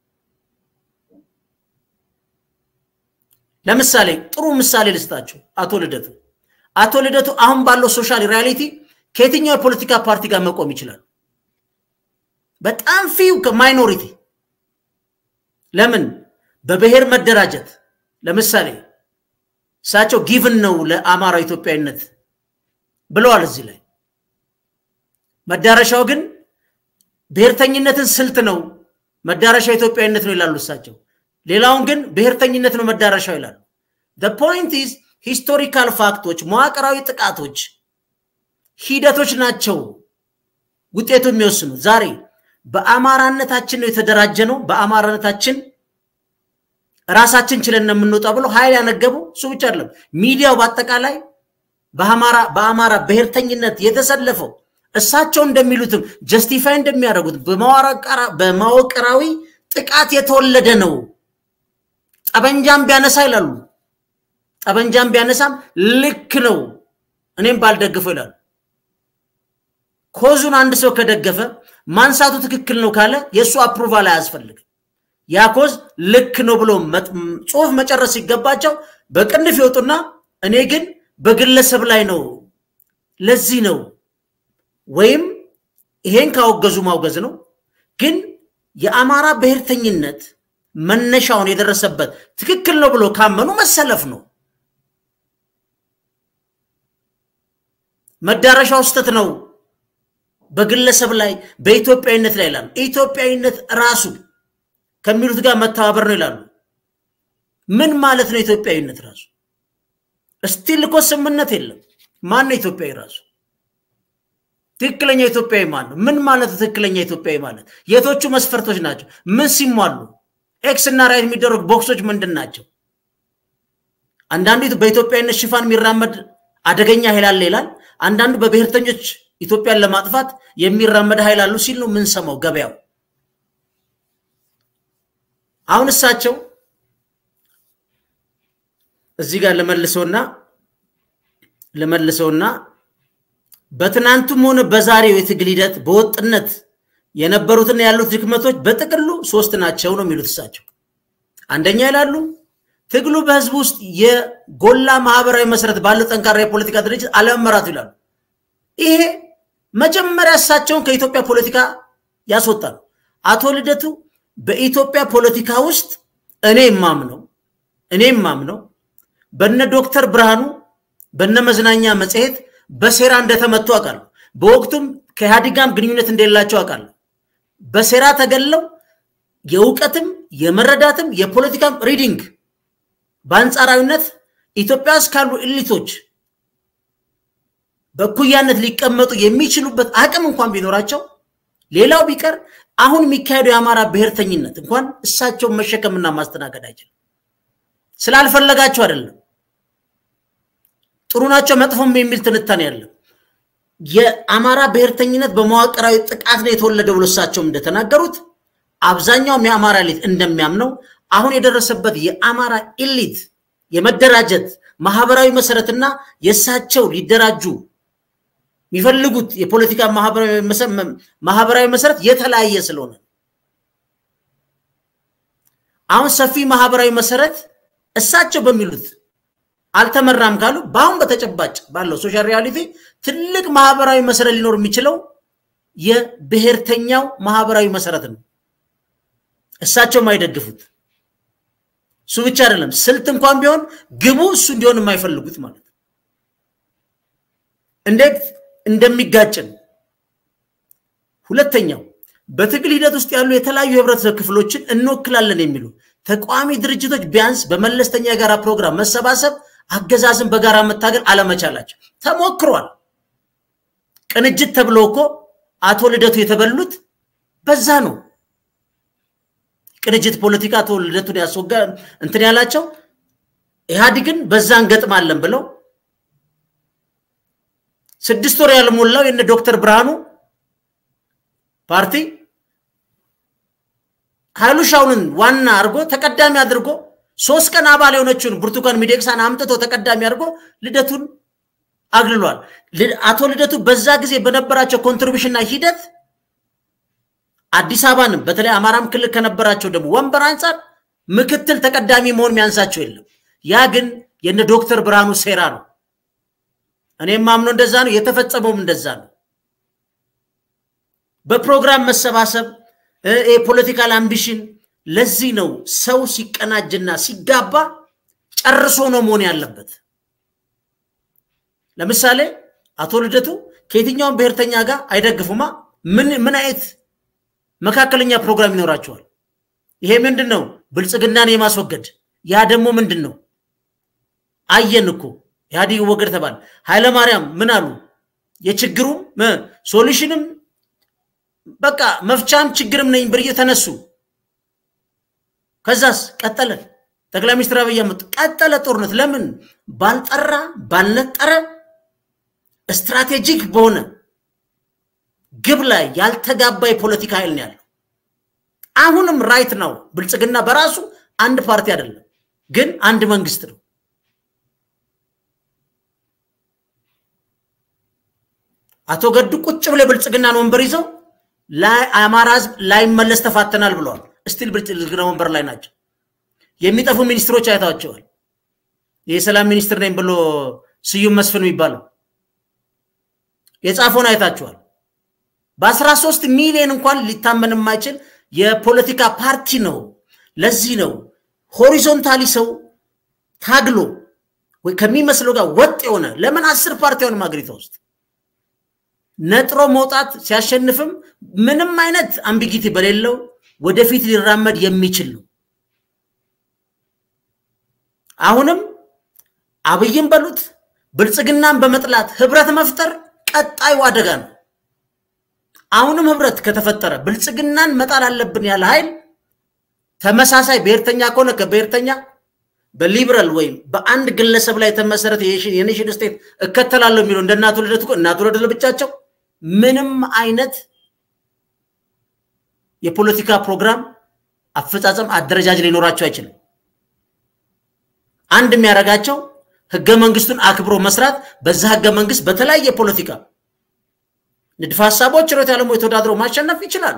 ለምሳሌ ጥሩ ምሳሌ ልስጣችሁ። አቶ ልደቱ አቶ ልደቱ አሁን ባለው ሶሻል ሪያሊቲ ከየትኛው የፖለቲካ ፓርቲ ጋር መቆም ይችላል? በጣም ፊው ከማይኖሪቲ ለምን በብሔር መደራጀት ለምሳሌ እሳቸው ጊቭን ነው ለአማራ ኢትዮጵያዊነት ብለዋል። እዚህ ላይ መዳረሻው ግን ብሔርተኝነትን ስልት ነው፣ መዳረሻ ኢትዮጵያዊነት ነው ይላሉ እሳቸው። ሌላውን ግን ብሔርተኝነት ነው መዳረሻው ይላሉ። ፖይንት ኢዝ ሂስቶሪካል ፋክቶች፣ መዋቅራዊ ጥቃቶች ሂደቶች ናቸው ውጤቱ የሚወስኑት። ዛሬ በአማራነታችን ነው የተደራጀ ነው በአማራነታችን ራሳችን ችለን ነው የምንወጣ ብሎ ኃይል ያነገቡ እሱ ብቻ አይደለም። ሚዲያው በአጠቃላይ በአማራ ብሔርተኝነት የተሰለፈው እሳቸው እንደሚሉትም ጀስቲፋይ እንደሚያደርጉት በመዋቅራዊ ጥቃት የተወለደ ነው። ጠበንጃም ቢያነሳ ይላሉ። ጠበንጃም ቢያነሳም ልክ ነው፣ እኔም ባልደግፈው ይላሉ። ኮዙን አንድ ሰው ከደገፈ ማንሳቱ ትክክል ነው ካለ የእሱ አፕሩቫል አያስፈልግም። ያ ኮዝ ልክ ነው ብሎ ጽሁፍ መጨረስ ሲገባቸው በቅንፍ ይወጡና እኔ ግን በግለሰብ ላይ ነው። ለዚህ ነው ወይም ይሄን ካወገዙ ማውገዝ ነው። ግን የአማራ ብሔርተኝነት መነሻውን የደረሰበት ትክክል ነው ብሎ ካመኑ መሰለፍ ነው። መዳረሻው ስህተት ነው በግለሰብ ላይ በኢትዮጵያዊነት ላይ ይላሉ። ኢትዮጵያዊነት ራሱ ከሚሉት ጋር መተባበር ነው ይላሉ። ምን ማለት ነው ኢትዮጵያዊነት ራሱ? እስቲል እኮ ስምምነት የለም። ማን ነው ኢትዮጵያዊ ራሱ? ትክክለኛ ኢትዮጵያዊ ማን ነው? ምን ማለት ነው ትክክለኛ ኢትዮጵያዊ ማለት? የቶቹ መስፈርቶች ናቸው? ምን ሲሟሉ? ኤክስ እና ራይት የሚደረጉ ቦክሶች ምንድን ናቸው? አንዳንዱ በኢትዮጵያዊነት ሽፋን የሚራመድ አደገኛ ኃይል አለ ይላል። አንዳንዱ በብሔርተኞች ኢትዮጵያን ለማጥፋት የሚራመድ ኃይል አሉ ሲል ነው የምንሰማው ገበያው። አሁን እሳቸው እዚህ ጋር ለመልሰውና ለመልሰውና በትናንቱም ሆነ በዛሬው የትግል ሂደት በወጥነት የነበሩትና ያሉት ድክመቶች በጥቅሉ ሶስት ናቸው ነው የሚሉት እሳቸው። አንደኛ ይላሉ ትግሉ በህዝብ ውስጥ የጎላ ማህበራዊ መሰረት ባለው ጠንካራ የፖለቲካ ድርጅት አለመመራቱ ይላሉ። ይሄ መጀመሪያ እሳቸውን ከኢትዮጵያ ፖለቲካ ያስወጣል። አቶ ልደቱ በኢትዮጵያ ፖለቲካ ውስጥ እኔ የማምነው እኔ የማምነው በነ ዶክተር ብርሃኑ በነ መዝናኛ መጽሔት በሴራ እንደተመቱ አውቃለሁ። በወቅቱም ከኢህአዴጋም ግንኙነት እንደሌላቸው አውቃለሁ። በሴራ ተገለው የእውቀትም የመረዳትም የፖለቲካም ሪዲንግ በአንጻራዊነት ኢትዮጵያ ውስጥ ካሉ ኤሊቶች በእኩያነት ሊቀመጡ የሚችሉበት አቅም እንኳን ቢኖራቸው ሌላው ቢቀር አሁን የሚካሄደው የአማራ ብሔርተኝነት እንኳን እሳቸውን መሸከምና ማስተናገድ አይችልም። ስላልፈለጋቸው አይደለም። ጥሩ ናቸው መጥፎም የሚል ትንታኔ ያለው የአማራ ብሔርተኝነት በመዋቅራዊ ጥቃት ነው የተወለደ ብሎ እሳቸውም እንደተናገሩት አብዛኛውም የአማራ ኤሊት እንደሚያምነው አሁን የደረሰበት የአማራ ኤሊት የመደራጀት ማህበራዊ መሰረትና የእሳቸው ሊደራጁ የሚፈልጉት የፖለቲካ ማህበራዊ መሰረት የተለያየ ስለሆነ አሁን ሰፊ ማህበራዊ መሰረት እሳቸው በሚሉት አልተመራም ካሉ በአሁን በተጨባጭ ባለው ሶሻል ሪያሊቲ ትልቅ ማህበራዊ መሰረት ሊኖር የሚችለው የብሔርተኛው ማህበራዊ መሰረት ነው። እሳቸውም አይደግፉት። እሱ ብቻ አይደለም፣ ስልት እንኳን ቢሆን ግቡ እሱ እንዲሆን የማይፈልጉት ማለት ነው። እንዴት እንደሚጋጭን ሁለተኛው በትግል ሂደት ውስጥ ያሉ የተለያዩ የህብረተሰብ ክፍሎችን እንወክላለን የሚሉ ተቃዋሚ ድርጅቶች ቢያንስ በመለስተኛ የጋራ ፕሮግራም መሰባሰብ አገዛዝን በጋራ መታገል አለመቻላቸው ተሞክሯል። ቅንጅት ተብሎ እኮ አቶ ልደቱ የተበሉት በዛ ነው። ቅንጅት ፖለቲካ አቶ ልደቱን ያስወጋ እንትን ያላቸው ኢህአዲግን በዛ እንገጥማለን ብለው ስድስት ወር ያልሞላው የነ ዶክተር ብርሃኑ ፓርቲ ኃይሉ ሻውንን ዋና አድርጎ ተቀዳሚ አድርጎ ሶስት ቀን አባል የሆነችውን ብርቱካን ሚደቅሳን አምጥቶ ተቀዳሚ አድርጎ ልደቱን አግልሏል። አቶ ልደቱ በዛ ጊዜ በነበራቸው ኮንትሪቢሽንና ሂደት አዲስ አበባንም በተለይ አማራም ክልል ከነበራቸው ደግሞ ወንበር አንጻር ምክትል ተቀዳሚ መሆን የሚያንሳቸው የለም። ያ ግን የነ ዶክተር ብርሃኑ ሴራ ነው። እኔም ማምኖ እንደዛ ነው፣ የተፈጸመውም እንደዛ ነው። በፕሮግራም መሰባሰብ የፖለቲካል አምቢሽን ለዚህ ነው ሰው ሲቀናጅና ሲጋባ ጨርሶ ነው መሆን ያለበት። ለምሳሌ አቶ ልደቱ ከየትኛውም ብሔርተኛ ጋር አይደግፉማ። ምን ምን አይነት መካከለኛ ፕሮግራም ይኖራቸዋል? ይሄ ምንድን ነው? ብልጽግናን የማስወገድ ያ ደግሞ ምንድን ነው? አየን እኮ ኢህአዲግ ወገድ ተባለ። ኃይለማርያም ምን አሉ? የችግሩም ሶሉሽንም በቃ መፍቻም ችግርም ነኝ ብር ተነሱ። ከዛስ ቀጠለ። ጠቅላይ ሚኒስትር አብይ አህመድ ቀጠለ ጦርነት። ለምን ባልጠራ ባልነጠረ ስትራቴጂክ በሆነ ግብ ላይ ያልተጋባ የፖለቲካ ኃይል ነው ያለው። አሁንም ራይት ነው። ብልጽግና በራሱ አንድ ፓርቲ አይደለም፣ ግን አንድ መንግስት ነው። አቶ ገዱ ቁጭ ብሎ የብልጽግናን ወንበር ይዘው አማራ ህዝብ ላይመለስ ተፋተናል ብለዋል። እስቲል ብልጽግና ወንበር ላይ ናቸው። የሚጠፉ ሚኒስትሮች አይታቸዋል። የሰላም ሚኒስትር ነኝ ብሎ ስዩም መስፍን የሚባለው የጻፈውን አይታችኋል። በአስራ ሶስት ሚሊዮን እንኳን ሊታመን የማይችል የፖለቲካ ፓርቲ ነው። ለዚህ ነው ሆሪዞንታሊ ሰው ታግሎ ወይ ከሚመስለው ጋር ወጥ የሆነ ለምን አስር ፓርቲ ሆነ ሀገሪቷ ውስጥ ነጥሮ መውጣት ሲያሸንፍም ምንም አይነት አምቢጊቲ በሌለው ወደፊት ሊራመድ የሚችል ነው። አሁንም አብይን በሉት ብልጽግናን በመጥላት ህብረት መፍጠር ቀጣዩ አደጋ ነው። አሁንም ህብረት ከተፈጠረ ብልጽግናን መጣል አለብን ያለ ኃይል ተመሳሳይ ብሔርተኛ ከሆነ ከብሔርተኛ በሊበራል ወይም በአንድ ግለሰብ ላይ የተመሰረተ የኔሽን ስቴት እከተላለሁ የሚለው እንደ እናቱ ልደት እኮ እናቱ ልደት ለብቻቸው ምንም አይነት የፖለቲካ ፕሮግራም አፈጻጸም አደረጃጅ ሊኖራቸው አይችልም። አንድ የሚያደርጋቸው ህገ መንግስቱን አክብሮ መስራት፣ በዛ ህገ መንግስት በተለያየ ፖለቲካ ንድፈ ሀሳቦች ሮት ያለሞ የተወዳድረው ማሸነፍ ይችላሉ።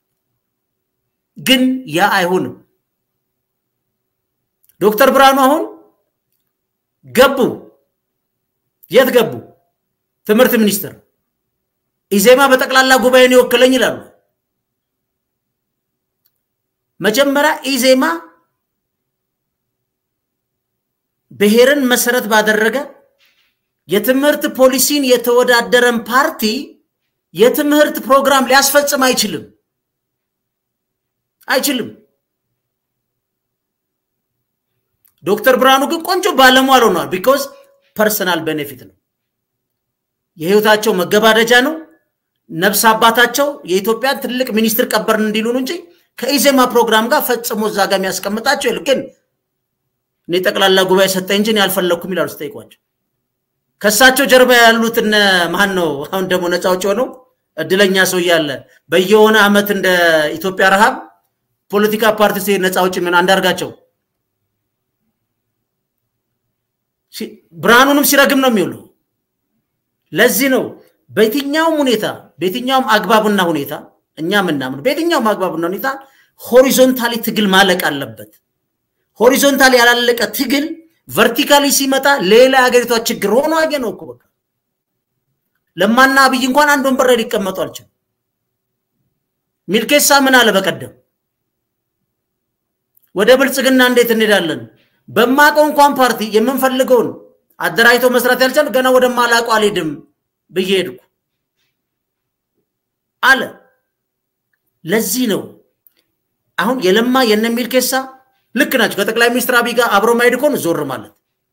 ግን ያ አይሆንም። ዶክተር ብርሃኑ አሁን ገቡ። የት ገቡ? ትምህርት ሚኒስትር ኢዜማ በጠቅላላ ጉባኤን ይወክለኝ ይላሉ። መጀመሪያ ኢዜማ ብሔርን መሰረት ባደረገ የትምህርት ፖሊሲን የተወዳደረን ፓርቲ የትምህርት ፕሮግራም ሊያስፈጽም አይችልም አይችልም። ዶክተር ብርሃኑ ግን ቆንጆ ባለሟል ሆነዋል። ቢኮዝ ፐርሰናል ቤኔፊት ነው፣ የህይወታቸው መገባደጃ ነው። ነፍስ አባታቸው የኢትዮጵያን ትልቅ ሚኒስትር ቀበርን እንዲሉን እንጂ ከኢዜማ ፕሮግራም ጋር ፈጽሞ እዛ ጋር የሚያስቀምጣቸው የለም። ግን እኔ ጠቅላላ ጉባኤ ሰጠኝ እንጂ ያልፈለግኩም ይላሉ ስጠይቋቸው። ከእሳቸው ጀርባ ያሉት እነ ማን ነው? አሁን ደግሞ ነፃ አውጪ ሆነው እድለኛ ሰው እያለ በየሆነ አመት እንደ ኢትዮጵያ ረሃብ ፖለቲካ ፓርቲ ሲሄድ ነፃ አውጪ ምን አንዳርጋቸው ብርሃኑንም ሲረግም ነው የሚውሉ። ለዚህ ነው በየትኛውም ሁኔታ በየትኛውም አግባብና ሁኔታ እኛ ምናምን በየትኛውም አግባብና ሁኔታ ሆሪዞንታሊ ትግል ማለቅ አለበት። ሆሪዞንታሊ ያላለቀ ትግል ቨርቲካሊ ሲመጣ ሌላ የሀገሪቷ ችግር ሆኖ አገ ነው እኮ በቃ ለማና አብይ እንኳን አንድ ወንበር ላይ ሊቀመጡ አልችልም። ሚልኬሳ ምን አለ በቀደም ወደ ብልጽግና እንዴት እንሄዳለን? በማቀው እንኳን ፓርቲ የምንፈልገውን አደራጅቶ መስራት ያልቻል ገና ወደ ማላቁ አልሄድም ብዬ ሄድኩ አለ። ለዚህ ነው አሁን የለማ የነ ሚልኬሳ ልክ ናቸው። ከጠቅላይ ሚኒስትር አብይ ጋር አብሮ ማሄድ ከሆነ ዞር ማለት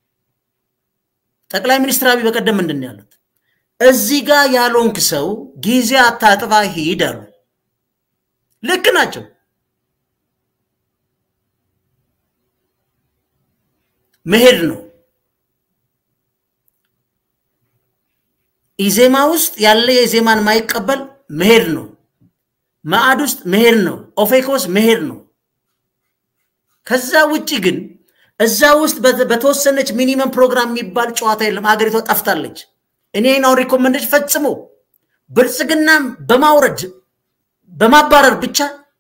ጠቅላይ ሚኒስትር አብይ በቀደም ምንድን ነው ያሉት? እዚህ ጋር ያልሆንክ ሰው ጊዜ አታጥፋ ሂድ አሉ። ልክ ናቸው። መሄድ ነው። ኢዜማ ውስጥ ያለ የኢዜማን ማይቀበል መሄድ ነው። መአድ ውስጥ መሄድ ነው። ኦፌኮስ መሄድ ነው። ከዛ ውጭ ግን እዛ ውስጥ በተወሰነች ሚኒመም ፕሮግራም የሚባል ጨዋታ የለም። ሀገሪቷ ጠፍታለች። እኔ ነው ሪኮመንዴሽን ፈጽሞ ብልጽግናም በማውረድ በማባረር ብቻ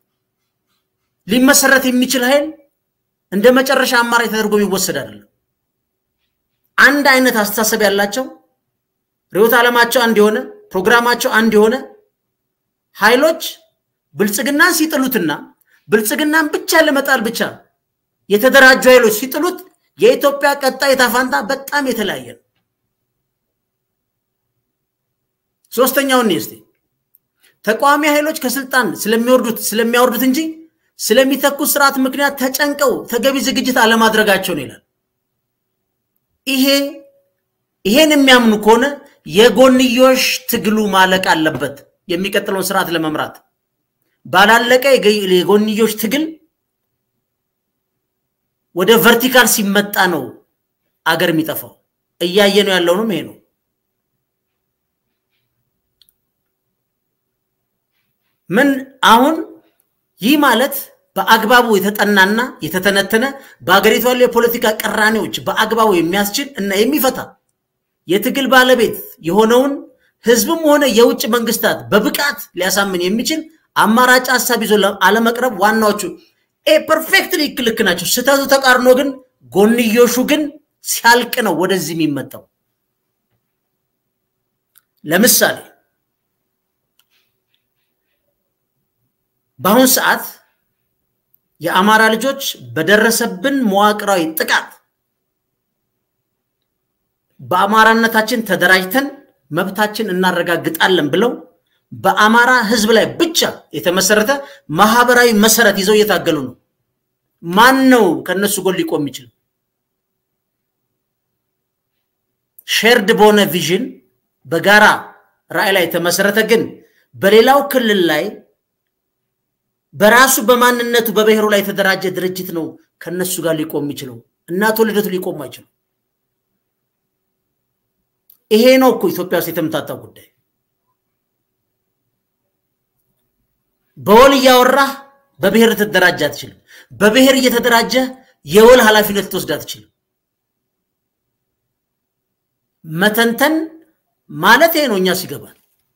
ሊመሰረት የሚችል ኃይል እንደ መጨረሻ አማራጭ ተደርጎ የሚወሰድ አይደለም። አንድ አይነት አስተሳሰብ ያላቸው ርዕዮተ ዓለማቸው አንድ የሆነ ፕሮግራማቸው አንድ የሆነ ኃይሎች ብልጽግናን ሲጥሉትና ብልጽግናን ብቻ ለመጣል ብቻ የተደራጁ ኃይሎች ሲጥሉት የኢትዮጵያ ቀጣይ ዕጣ ፈንታ በጣም የተለያየ ነው። ሶስተኛውን እስቲ ተቃዋሚ ኃይሎች ከስልጣን ስለሚወርዱት ስለሚያወርዱት እንጂ ስለሚተኩት ስርዓት ምክንያት ተጨንቀው ተገቢ ዝግጅት አለማድረጋቸው ነው ይላል። ይሄ ይሄን የሚያምኑ ከሆነ የጎንዮሽ ትግሉ ማለቅ አለበት። የሚቀጥለውን ስርዓት ለመምራት ባላለቀ የጎንዮሽ ትግል ወደ ቨርቲካል ሲመጣ ነው አገር የሚጠፋው። እያየ ነው ያለውንም ይሄ ነው። ምን አሁን ይህ ማለት በአግባቡ የተጠናና የተተነተነ በሀገሪቱ ያሉ የፖለቲካ ቅራኔዎች በአግባቡ የሚያስችል እና የሚፈታ የትግል ባለቤት የሆነውን ህዝብም ሆነ የውጭ መንግስታት በብቃት ሊያሳምን የሚችል አማራጭ ሀሳብ ይዞ አለመቅረብ ዋናዎቹ ፐርፌክትሊ ልክ ናቸው። ስህተቱ ተቃርኖ ግን ጎንዮሹ ግን ሲያልቅ ነው ወደዚህ የሚመጣው። ለምሳሌ በአሁን ሰዓት የአማራ ልጆች በደረሰብን መዋቅራዊ ጥቃት በአማራነታችን ተደራጅተን መብታችን እናረጋግጣለን ብለው በአማራ ህዝብ ላይ ብቻ የተመሰረተ ማህበራዊ መሰረት ይዘው እየታገሉ ነው። ማን ነው ከነሱ ጎን ሊቆም የሚችል? ሼርድ በሆነ ቪዥን በጋራ ራዕይ ላይ የተመሰረተ ግን በሌላው ክልል ላይ በራሱ በማንነቱ በብሔሩ ላይ የተደራጀ ድርጅት ነው ከነሱ ጋር ሊቆም የሚችለው። እናቶ ልደቱ ሊቆም አይችልም። ይሄ ነው እኮ ኢትዮጵያ ውስጥ የተምታታ ጉዳይ። በወል እያወራህ በብሔር ልትደራጅ አትችልም። በብሔር እየተደራጀ የወል ኃላፊነት ልትወስድ አትችልም። መተንተን ማለት ይሄ ነው እኛ ሲገባል።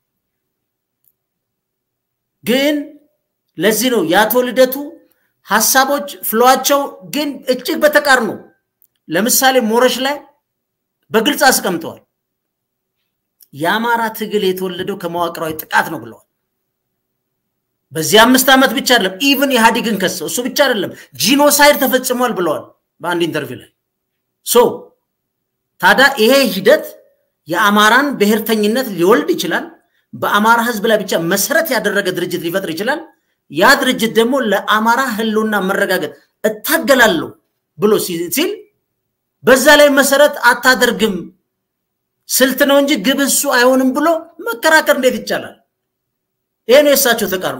ግን ለዚህ ነው የአቶ ልደቱ ሀሳቦች ፍሏቸው ግን እጅግ በተቃርኖ ለምሳሌ ሞረሽ ላይ በግልጽ አስቀምጠዋል። የአማራ ትግል የተወለደው ከመዋቅራዊ ጥቃት ነው ብለዋል። በዚህ አምስት ዓመት ብቻ አይደለም፣ ኢቭን ኢህአዲግን ከሰው እሱ ብቻ አይደለም፣ ጂኖሳይድ ተፈጽሟል ብለዋል በአንድ ኢንተርቪው ላይ ሶ ታዲያ ይሄ ሂደት የአማራን ብሔርተኝነት ሊወልድ ይችላል። በአማራ ህዝብ ላይ ብቻ መሰረት ያደረገ ድርጅት ሊፈጥር ይችላል። ያ ድርጅት ደግሞ ለአማራ ህልውና መረጋገጥ እታገላለሁ ብሎ ሲል በዛ ላይ መሰረት አታደርግም ስልት ነው እንጂ ግብ እሱ አይሆንም ብሎ መከራከር እንዴት ይቻላል? ይሄ ነው የእሳቸው ተቃርኖ።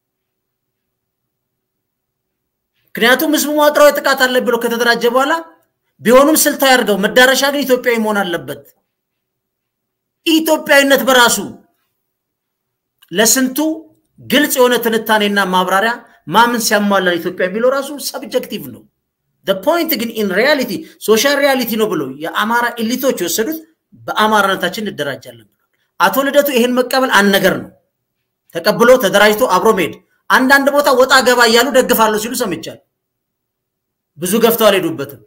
ምክንያቱም ህዝቡ መዋቅራዊ ጥቃት አለ ብሎ ከተደራጀ በኋላ ቢሆኑም ስልታዊ አድርገው መዳረሻ ግን ኢትዮጵያዊ መሆን አለበት። ኢትዮጵያዊነት በራሱ ለስንቱ ግልጽ የሆነ ትንታኔና ማብራሪያ ማምን ሲያሟላን ኢትዮጵያ የሚለው ራሱ ሰብጀክቲቭ ነው። ፖይንት ግን ኢን ሪያሊቲ ሶሻል ሪያሊቲ ነው ብሎ የአማራ ኤሊቶች የወሰዱት በአማራነታችን እንደራጃለን ብሏል። አቶ ልደቱ ይሄን መቀበል አንድ ነገር ነው። ተቀብሎ ተደራጅቶ አብሮ መሄድ አንዳንድ ቦታ ወጣ ገባ እያሉ ደግፋለሁ ሲሉ ሰምቻል። ብዙ ገፍተው አልሄዱበትም።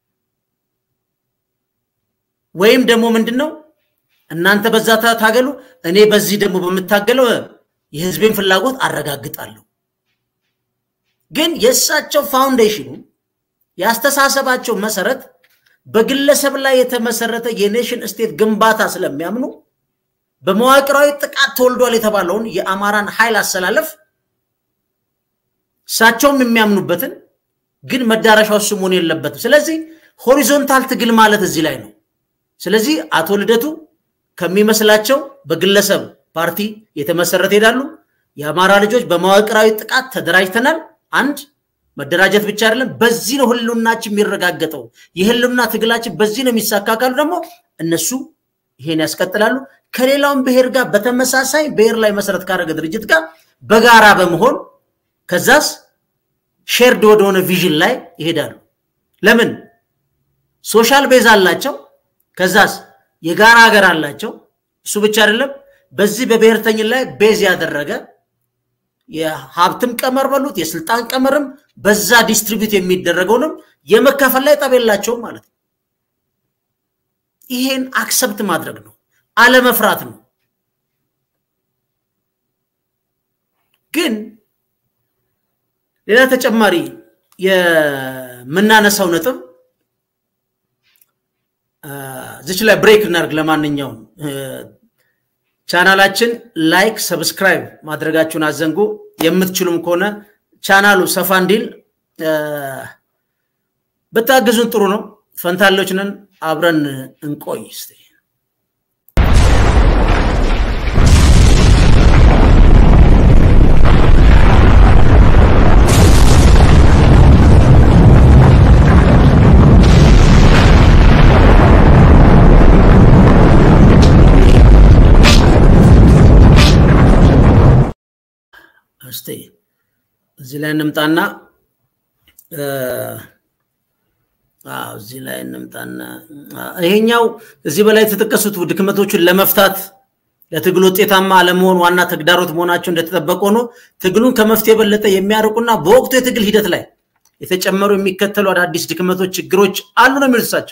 ወይም ደግሞ ምንድን ነው እናንተ በዛ ታገሉ፣ እኔ በዚህ ደግሞ በምታገለው የህዝቤን ፍላጎት አረጋግጣለሁ። ግን የእሳቸው ፋውንዴሽኑ ያስተሳሰባቸው መሰረት በግለሰብ ላይ የተመሰረተ የኔሽን ስቴት ግንባታ ስለሚያምኑ በመዋቅራዊ ጥቃት ተወልዷል የተባለውን የአማራን ኃይል አሰላለፍ እሳቸውም የሚያምኑበትን ግን መዳረሻው እሱ መሆን የለበትም። ስለዚህ ሆሪዞንታል ትግል ማለት እዚህ ላይ ነው። ስለዚህ አቶ ልደቱ ከሚመስላቸው በግለሰብ ፓርቲ የተመሰረተ ሄዳሉ። የአማራ ልጆች በመዋቅራዊ ጥቃት ተደራጅተናል። አንድ መደራጀት ብቻ አይደለም፣ በዚህ ነው ህልውናችን የሚረጋገጠው። የህልውና ትግላችን በዚህ ነው የሚሳካ ካሉ ደግሞ እነሱ ይሄን ያስቀጥላሉ። ከሌላውም ብሔር ጋር በተመሳሳይ ብሔር ላይ መሰረት ካደረገ ድርጅት ጋር በጋራ በመሆን ከዛስ ሼርድ ወደሆነ ቪዥን ላይ ይሄዳሉ። ለምን ሶሻል ቤዝ አላቸው። ከዛስ የጋራ ሀገር አላቸው። እሱ ብቻ አይደለም፣ በዚህ በብሔርተኝን ላይ ቤዝ ያደረገ የሀብትም ቀመር በሉት የስልጣን ቀመርም በዛ ዲስትሪቢዩት የሚደረገውንም የመካፈል ላይ ጠብ የላቸውም ማለት ነው። ይሄን አክሰፕት ማድረግ ነው፣ አለመፍራት ነው። ግን ሌላ ተጨማሪ የምናነሳው ነጥብ ዝች ላይ ብሬክ እናድርግ። ለማንኛውም ቻናላችን ላይክ፣ ሰብስክራይብ ማድረጋችሁን አዘንጉ። የምትችሉም ከሆነ ቻናሉ ሰፋ እንዲል ብታግዙን ጥሩ ነው። ፈንታሎች ነን። አብረን እንቆይ እስቲ። እስቲ እዚህ ላይ እንምጣና እዚህ ላይ እንምጣና ይሄኛው እዚህ በላይ የተጠቀሱት ድክመቶችን ለመፍታት ለትግል ውጤታማ አለመሆን ዋና ተግዳሮት መሆናቸው እንደተጠበቀ ሆኖ ትግሉን ከመፍትሄ የበለጠ የሚያርቁና በወቅቱ የትግል ሂደት ላይ የተጨመሩ የሚከተሉ አዳዲስ ድክመቶች፣ ችግሮች አሉ ነው የሚሉት እሳቸው።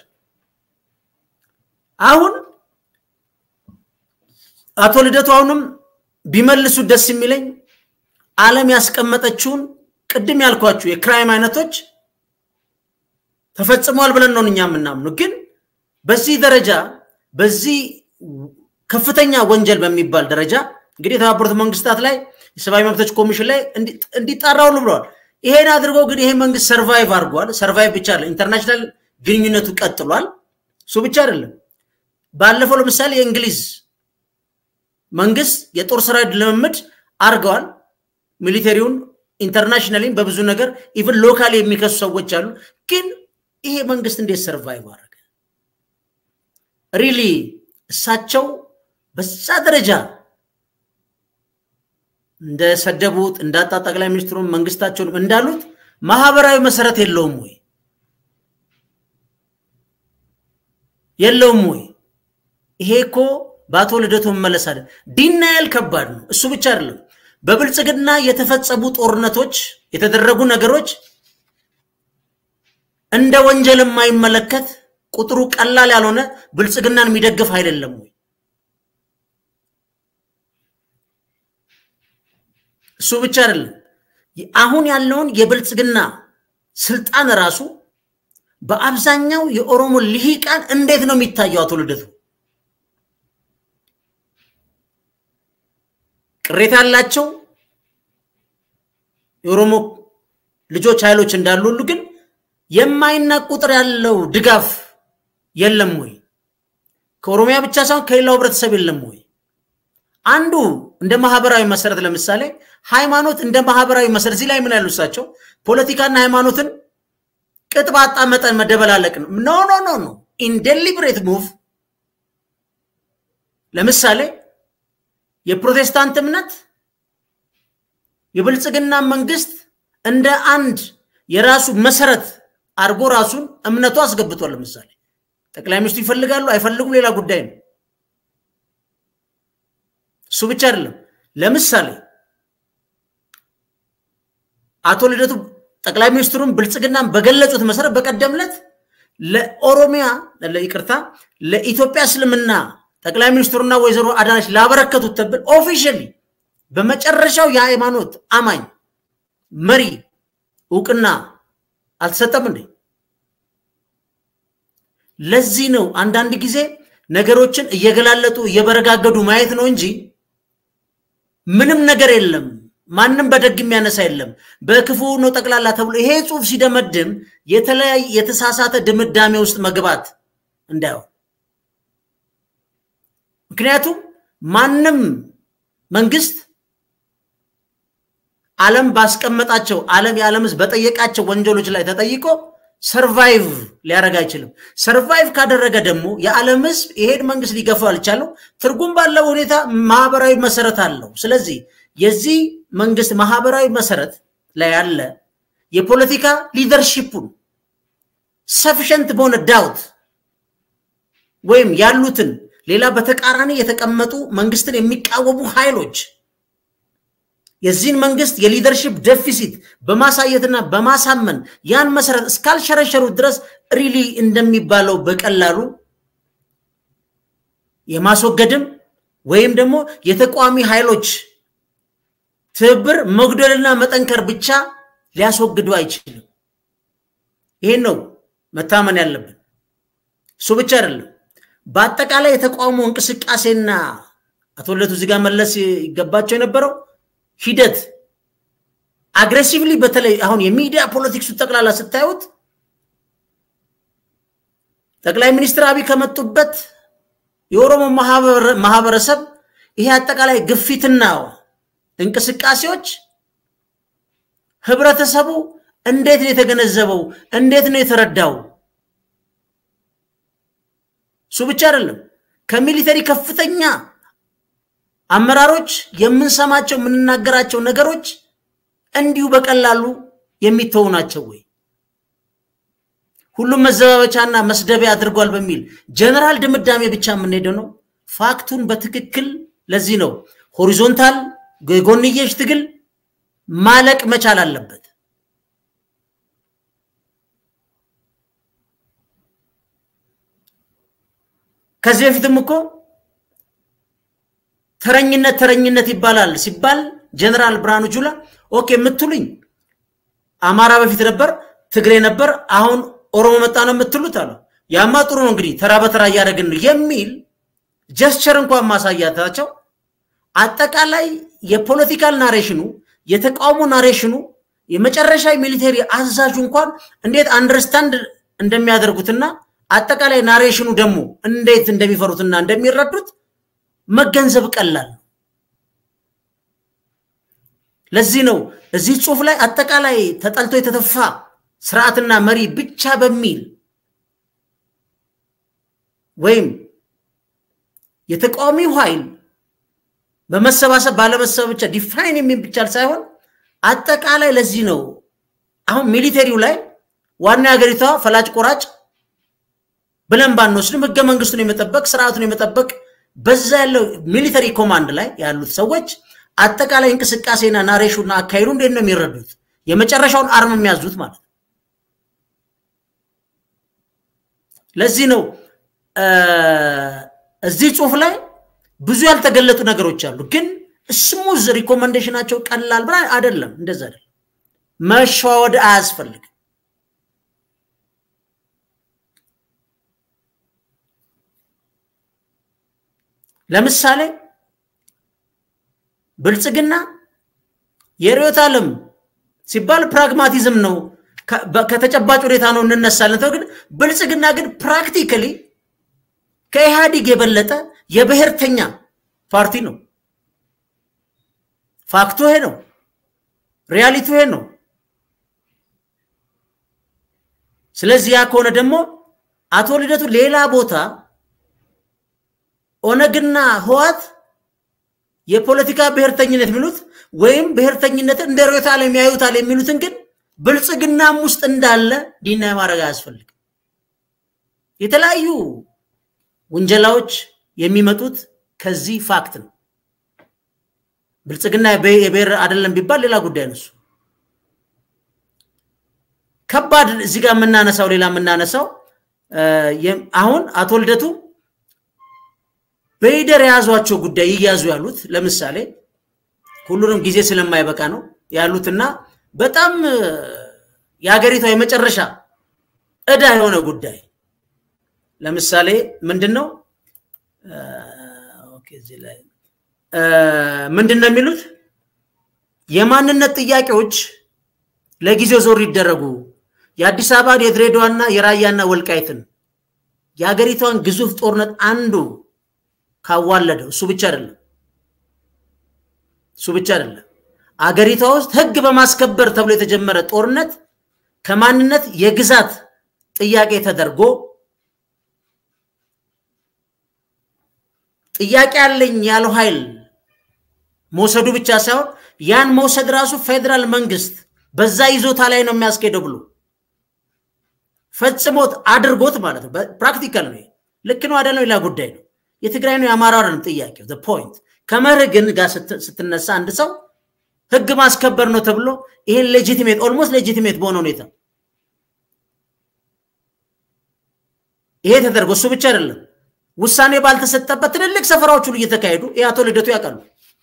አሁን አቶ ልደቱ አሁንም ቢመልሱ ደስ የሚለኝ ዓለም ያስቀመጠችውን ቅድም ያልኳችሁ የክራይም አይነቶች ተፈጽሟል ብለን ነው እኛ የምናምኑ። ግን በዚህ ደረጃ በዚህ ከፍተኛ ወንጀል በሚባል ደረጃ እንግዲህ የተባበሩት መንግስታት ላይ የሰብአዊ መብቶች ኮሚሽን ላይ እንዲጣራ ሁሉ ብለዋል። ይሄን አድርጎ ግን ይሄ መንግስት ሰርቫይቭ አድርጓል። ሰርቫይቭ ብቻ አለ ኢንተርናሽናል ግንኙነቱ ቀጥሏል። እሱ ብቻ አይደለም። ባለፈው ለምሳሌ የእንግሊዝ መንግስት የጦር ሰራዊት ልምምድ አድርገዋል። ሚሊተሪውን ኢንተርናሽናሊም በብዙ ነገር ኢቨን ሎካል የሚከሱ ሰዎች አሉ። ግን ይሄ መንግስት እንዴት ሰርቫይቭ አደረገ? ሪሊ እሳቸው በዛ ደረጃ እንደሰደቡት እንዳጣ ጠቅላይ ሚኒስትሩን መንግስታቸውን እንዳሉት ማህበራዊ መሰረት የለውም ወይ? የለውም ወይ? ይሄ እኮ በአቶ ልደቱ መመለስ አለ ዲናያል ከባድ ነው። እሱ ብቻ አይደለም። በብልጽግና የተፈጸሙ ጦርነቶች፣ የተደረጉ ነገሮች እንደ ወንጀል የማይመለከት ቁጥሩ ቀላል ያልሆነ ብልጽግናን የሚደግፍ አይደለም ወይ? እሱ ብቻ አይደለም። አሁን ያለውን የብልጽግና ስልጣን ራሱ በአብዛኛው የኦሮሞ ልሂቃን እንዴት ነው የሚታየው? አቶ ልደቱ ቅሬታ ያላቸው የኦሮሞ ልጆች ኃይሎች እንዳሉ ሁሉ ግን የማይናቅ ቁጥር ያለው ድጋፍ የለም ወይ? ከኦሮሚያ ብቻ ሳይሆን ከሌላው ህብረተሰብ የለም ወይ? አንዱ እንደ ማህበራዊ መሰረት ለምሳሌ ሃይማኖት እንደ ማህበራዊ መሰረት እዚህ ላይ ምን ያሉ እሳቸው ፖለቲካና ሃይማኖትን ቅጥ ባጣ መጠን መደበላለቅ ነው። ኖ ኖ ኖ ኖ ኢንዴሊብሬት ሙቭ ለምሳሌ የፕሮቴስታንት እምነት የብልጽግና መንግስት እንደ አንድ የራሱ መሰረት አድርጎ ራሱን እምነቱ አስገብቷል። ለምሳሌ ጠቅላይ ሚኒስትሩ ይፈልጋሉ አይፈልጉም ሌላ ጉዳይ ነው። እሱ ብቻ አይደለም። ለምሳሌ አቶ ልደቱ ጠቅላይ ሚኒስትሩን ብልጽግናን በገለጹት መሰረት በቀደም ዕለት ለኦሮሚያ ይቅርታ ለኢትዮጵያ እስልምና ጠቅላይ ሚኒስትሩና ወይዘሮ አዳነች ላበረከቱት ተብል ኦፊሻሊ በመጨረሻው የሃይማኖት አማኝ መሪ እውቅና አልተሰጠም እንዴ? ለዚህ ነው አንዳንድ ጊዜ ነገሮችን እየገላለጡ እየበረጋገዱ ማየት ነው እንጂ ምንም ነገር የለም። ማንም በደግ የሚያነሳ የለም። በክፉ ነው ጠቅላላ ተብሎ ይሄ ጽሁፍ ሲደመድም የተለያየ የተሳሳተ ድምዳሜ ውስጥ መግባት እንዳይሆን። ምክንያቱም ማንም መንግስት ዓለም ባስቀመጣቸው ዓለም የዓለም ህዝብ በጠየቃቸው ወንጀሎች ላይ ተጠይቆ ሰርቫይቭ ሊያደርግ አይችልም። ሰርቫይቭ ካደረገ ደግሞ የዓለም ህዝብ ይሄን መንግስት ሊገፋው አልቻለው። ትርጉም ባለው ሁኔታ ማህበራዊ መሰረት አለው። ስለዚህ የዚህ መንግስት ማህበራዊ መሰረት ላይ ያለ የፖለቲካ ሊደርሺፑን ሰፊሸንት በሆነ ዳውት ወይም ያሉትን ሌላ በተቃራኒ የተቀመጡ መንግስትን የሚቃወሙ ኃይሎች የዚህን መንግስት የሊደርሽፕ ደፊሲት በማሳየትና በማሳመን ያን መሰረት እስካልሸረሸሩት ድረስ ሪሊ እንደሚባለው በቀላሉ የማስወገድም ወይም ደግሞ የተቃዋሚ ኃይሎች ትብብር መጉደልና መጠንከር ብቻ ሊያስወግዱ አይችልም። ይህን ነው መታመን ያለብን። እሱ ብቻ አይደለም። በአጠቃላይ የተቃውሞ እንቅስቃሴና አቶ ልደቱ እዚህ ጋር መለስ ይገባቸው የነበረው ሂደት አግሬሲቭሊ በተለይ አሁን የሚዲያ ፖለቲክሱ ጠቅላላ ስታዩት ጠቅላይ ሚኒስትር አብይ ከመጡበት የኦሮሞ ማህበረሰብ ይሄ አጠቃላይ ግፊትና እንቅስቃሴዎች ህብረተሰቡ እንዴት ነው የተገነዘበው? እንዴት ነው የተረዳው? እሱ ብቻ አይደለም። ከሚሊተሪ ከፍተኛ አመራሮች የምንሰማቸው የምንናገራቸው ነገሮች እንዲሁ በቀላሉ የሚተዉ ናቸው ወይ? ሁሉም መዘባበቻና መስደቢያ አድርጓል በሚል ጀነራል ድምዳሜ ብቻ የምንሄደው ነው። ፋክቱን በትክክል ለዚህ ነው ሆሪዞንታል የጎንየሽ ትግል ማለቅ መቻል አለበት። ከዚህ በፊትም እኮ ተረኝነት ተረኝነት ይባላል ሲባል ጀነራል ብርሃኑ ጁላ ኦኬ የምትሉኝ አማራ በፊት ነበር፣ ትግሬ ነበር፣ አሁን ኦሮሞ መጣ ነው የምትሉት አሉ። ያማ ጥሩ ነው እንግዲህ ተራ በተራ እያደረግን ነው የሚል ጀስቸር እንኳን ማሳያታቸው አጠቃላይ የፖለቲካል ናሬሽኑ የተቃውሞ ናሬሽኑ የመጨረሻ ሚሊቴሪ አዛዡ እንኳን እንዴት አንደርስታንድ እንደሚያደርጉትና አጠቃላይ ናሬሽኑ ደግሞ እንዴት እንደሚፈሩትና እንደሚረዱት መገንዘብ ቀላል ነው። ለዚህ ነው እዚህ ጽሁፍ ላይ አጠቃላይ ተጠልቶ የተተፋ ስርዓትና መሪ ብቻ በሚል ወይም የተቃዋሚው ኃይል በመሰባሰብ ባለመሰብ ብቻ ዲፋይን የሚል ብቻ ሳይሆን አጠቃላይ ለዚህ ነው አሁን ሚሊቴሪው ላይ ዋና የሀገሪቷ ፈላጭ ቆራጭ ብለን ባንወስድም ህገ መንግስቱን የመጠበቅ ስርዓቱን የመጠበቅ በዛ ያለው ሚሊተሪ ኮማንድ ላይ ያሉት ሰዎች አጠቃላይ እንቅስቃሴና ናሬሽንና አካሄዱ እንዴት ነው የሚረዱት? የመጨረሻውን አርም የሚያዙት ማለት ነው። ለዚህ ነው እዚህ ጽሁፍ ላይ ብዙ ያልተገለጡ ነገሮች አሉ። ግን ስሙዝ ሪኮመንዴሽናቸው ቀላል ብላ አይደለም። እንደዛ አይደለም። መሸዋወድ አያስፈልግም። ለምሳሌ ብልጽግና የርዕዮተ ዓለም ሲባል ፕራግማቲዝም ነው፣ ከተጨባጭ ሁኔታ ነው እንነሳለን። ተው ግን ብልጽግና ግን ፕራክቲካሊ ከኢህአዲግ የበለጠ የብሔርተኛ ፓርቲ ነው። ፋክቱ ይሄ ነው። ሪያሊቱ ይሄ ነው። ስለዚህ ያ ከሆነ ደግሞ አቶ ልደቱ ሌላ ቦታ ኦነግና ህዋት የፖለቲካ ብሔርተኝነት የሚሉት ወይም ብሔርተኝነትን እንደ ርዕዮተ ዓለም ያዩታል የሚሉትን ግን ብልጽግናም ውስጥ እንዳለ ዲና ማድረግ አያስፈልግም። የተለያዩ ውንጀላዎች የሚመጡት ከዚህ ፋክት ነው። ብልጽግና የብሔር አይደለም ቢባል ሌላ ጉዳይ ነው። ከባድ እዚህ ጋር የምናነሳው ሌላ የምናነሳው አሁን አቶ ልደቱ በሂደር የያዟቸው ጉዳይ ይያዙ ያሉት ለምሳሌ ሁሉንም ጊዜ ስለማይበቃ ነው ያሉትና በጣም የሀገሪቷ የመጨረሻ እዳ የሆነ ጉዳይ ለምሳሌ ምንድን ነው ምንድን ነው የሚሉት የማንነት ጥያቄዎች ለጊዜው ዞር ይደረጉ የአዲስ አበባን የድሬዳዋና የራያና ወልቃይትን የሀገሪቷን ግዙፍ ጦርነት አንዱ ካዋለደው እሱ ብቻ አይደለም እሱ ብቻ አይደለም አገሪቷ ውስጥ ህግ በማስከበር ተብሎ የተጀመረ ጦርነት ከማንነት የግዛት ጥያቄ ተደርጎ ጥያቄ ያለኝ ያለው ኃይል መውሰዱ ብቻ ሳይሆን ያን መውሰድ ራሱ ፌዴራል መንግስት በዛ ይዞታ ላይ ነው የሚያስኬደው ብሎ ፈጽሞት አድርጎት ማለት ነው። ፕራክቲካል ነው። ልክ ነው አይደለም? ሌላ ጉዳይ ነው። የትግራይ ነው የአማራ አይደለም ጥያቄው። ፖይንት ከመርህ ግን ጋር ስትነሳ አንድ ሰው ህግ ማስከበር ነው ተብሎ ይሄን ሌጂቲሜት ኦልሞስት ሌጂቲሜት በሆነ ሁኔታ ይሄ ተደርጎ እሱ ብቻ አይደለም ውሳኔ ባልተሰጠበት ትልልቅ ሰፈራዎች ሁሉ እየተካሄዱ ይህ አቶ ልደቱ ያውቃሉ።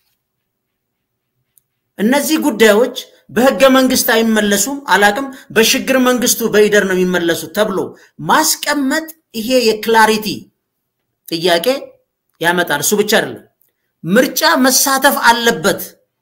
እነዚህ ጉዳዮች በህገ መንግስት አይመለሱም፣ አላቅም በሽግግር መንግስቱ በኢደር ነው የሚመለሱት ተብሎ ማስቀመጥ ይሄ የክላሪቲ ጥያቄ ያመጣል። እሱ ብቻ አይደለም ምርጫ መሳተፍ አለበት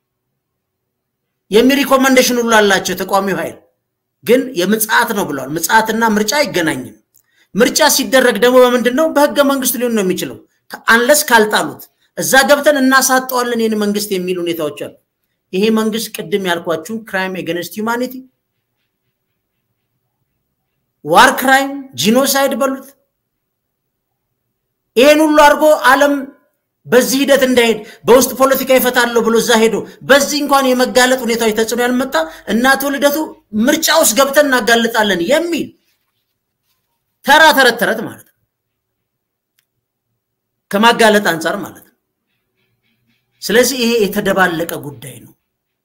የሚል ሪኮመንዴሽን ሁሉ አላቸው የተቃዋሚው ኃይል ግን የምጽአት ነው ብለዋል። ምጽአትና ምርጫ አይገናኝም። ምርጫ ሲደረግ ደግሞ በምንድን ነው? በህገ መንግስቱ ሊሆን ነው የሚችለው አንለስ ካልጣሉት እዛ ገብተን እናሳጠዋለን ይህን መንግስት የሚል ሁኔታዎች አሉ። ይሄ መንግስት ቅድም ያልኳችሁን ክራይም ኤገንስት ሂውማኒቲ፣ ዋር ክራይም፣ ጂኖሳይድ በሉት ይሄን ሁሉ አድርጎ ዓለም በዚህ ሂደት እንዳይሄድ በውስጥ ፖለቲካ ይፈታለሁ ብሎ እዛ ሄዶ በዚህ እንኳን የመጋለጥ ሁኔታዎች ተጽዕኖ ያልመጣ እና አቶ ልደቱ ምርጫ ውስጥ ገብተን እናጋልጣለን የሚል ተራ ተረት ተረት ማለት ነው። ከማጋለጥ አንጻር ማለት ነው። ስለዚህ ይሄ የተደባለቀ ጉዳይ ነው።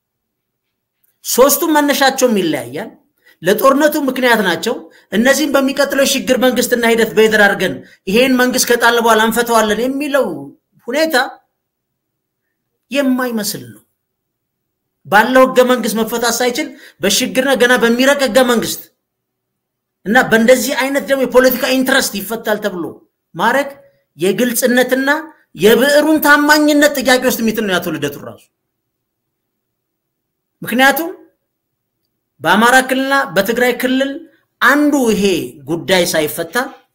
ሶስቱም መነሻቸውም ይለያያል። ለጦርነቱ ምክንያት ናቸው። እነዚህም በሚቀጥለው የሽግግር መንግስትና ሂደት በሂደር አድርገን ይሄን መንግስት ከጣለ በኋላ እንፈተዋለን የሚለው ሁኔታ የማይመስል ነው። ባለው ህገ መንግስት መፈታት ሳይችል በሽግግርና ገና በሚረቅ ህገ መንግስት እና በእንደዚህ አይነት ደግሞ የፖለቲካ ኢንትረስት ይፈታል ተብሎ ማድረግ የግልጽነትና የብዕሩን ታማኝነት ጥያቄ ውስጥ የሚጥል ነው ያቶ ልደቱ ራሱ። ምክንያቱም በአማራ ክልልና በትግራይ ክልል አንዱ ይሄ ጉዳይ ሳይፈታ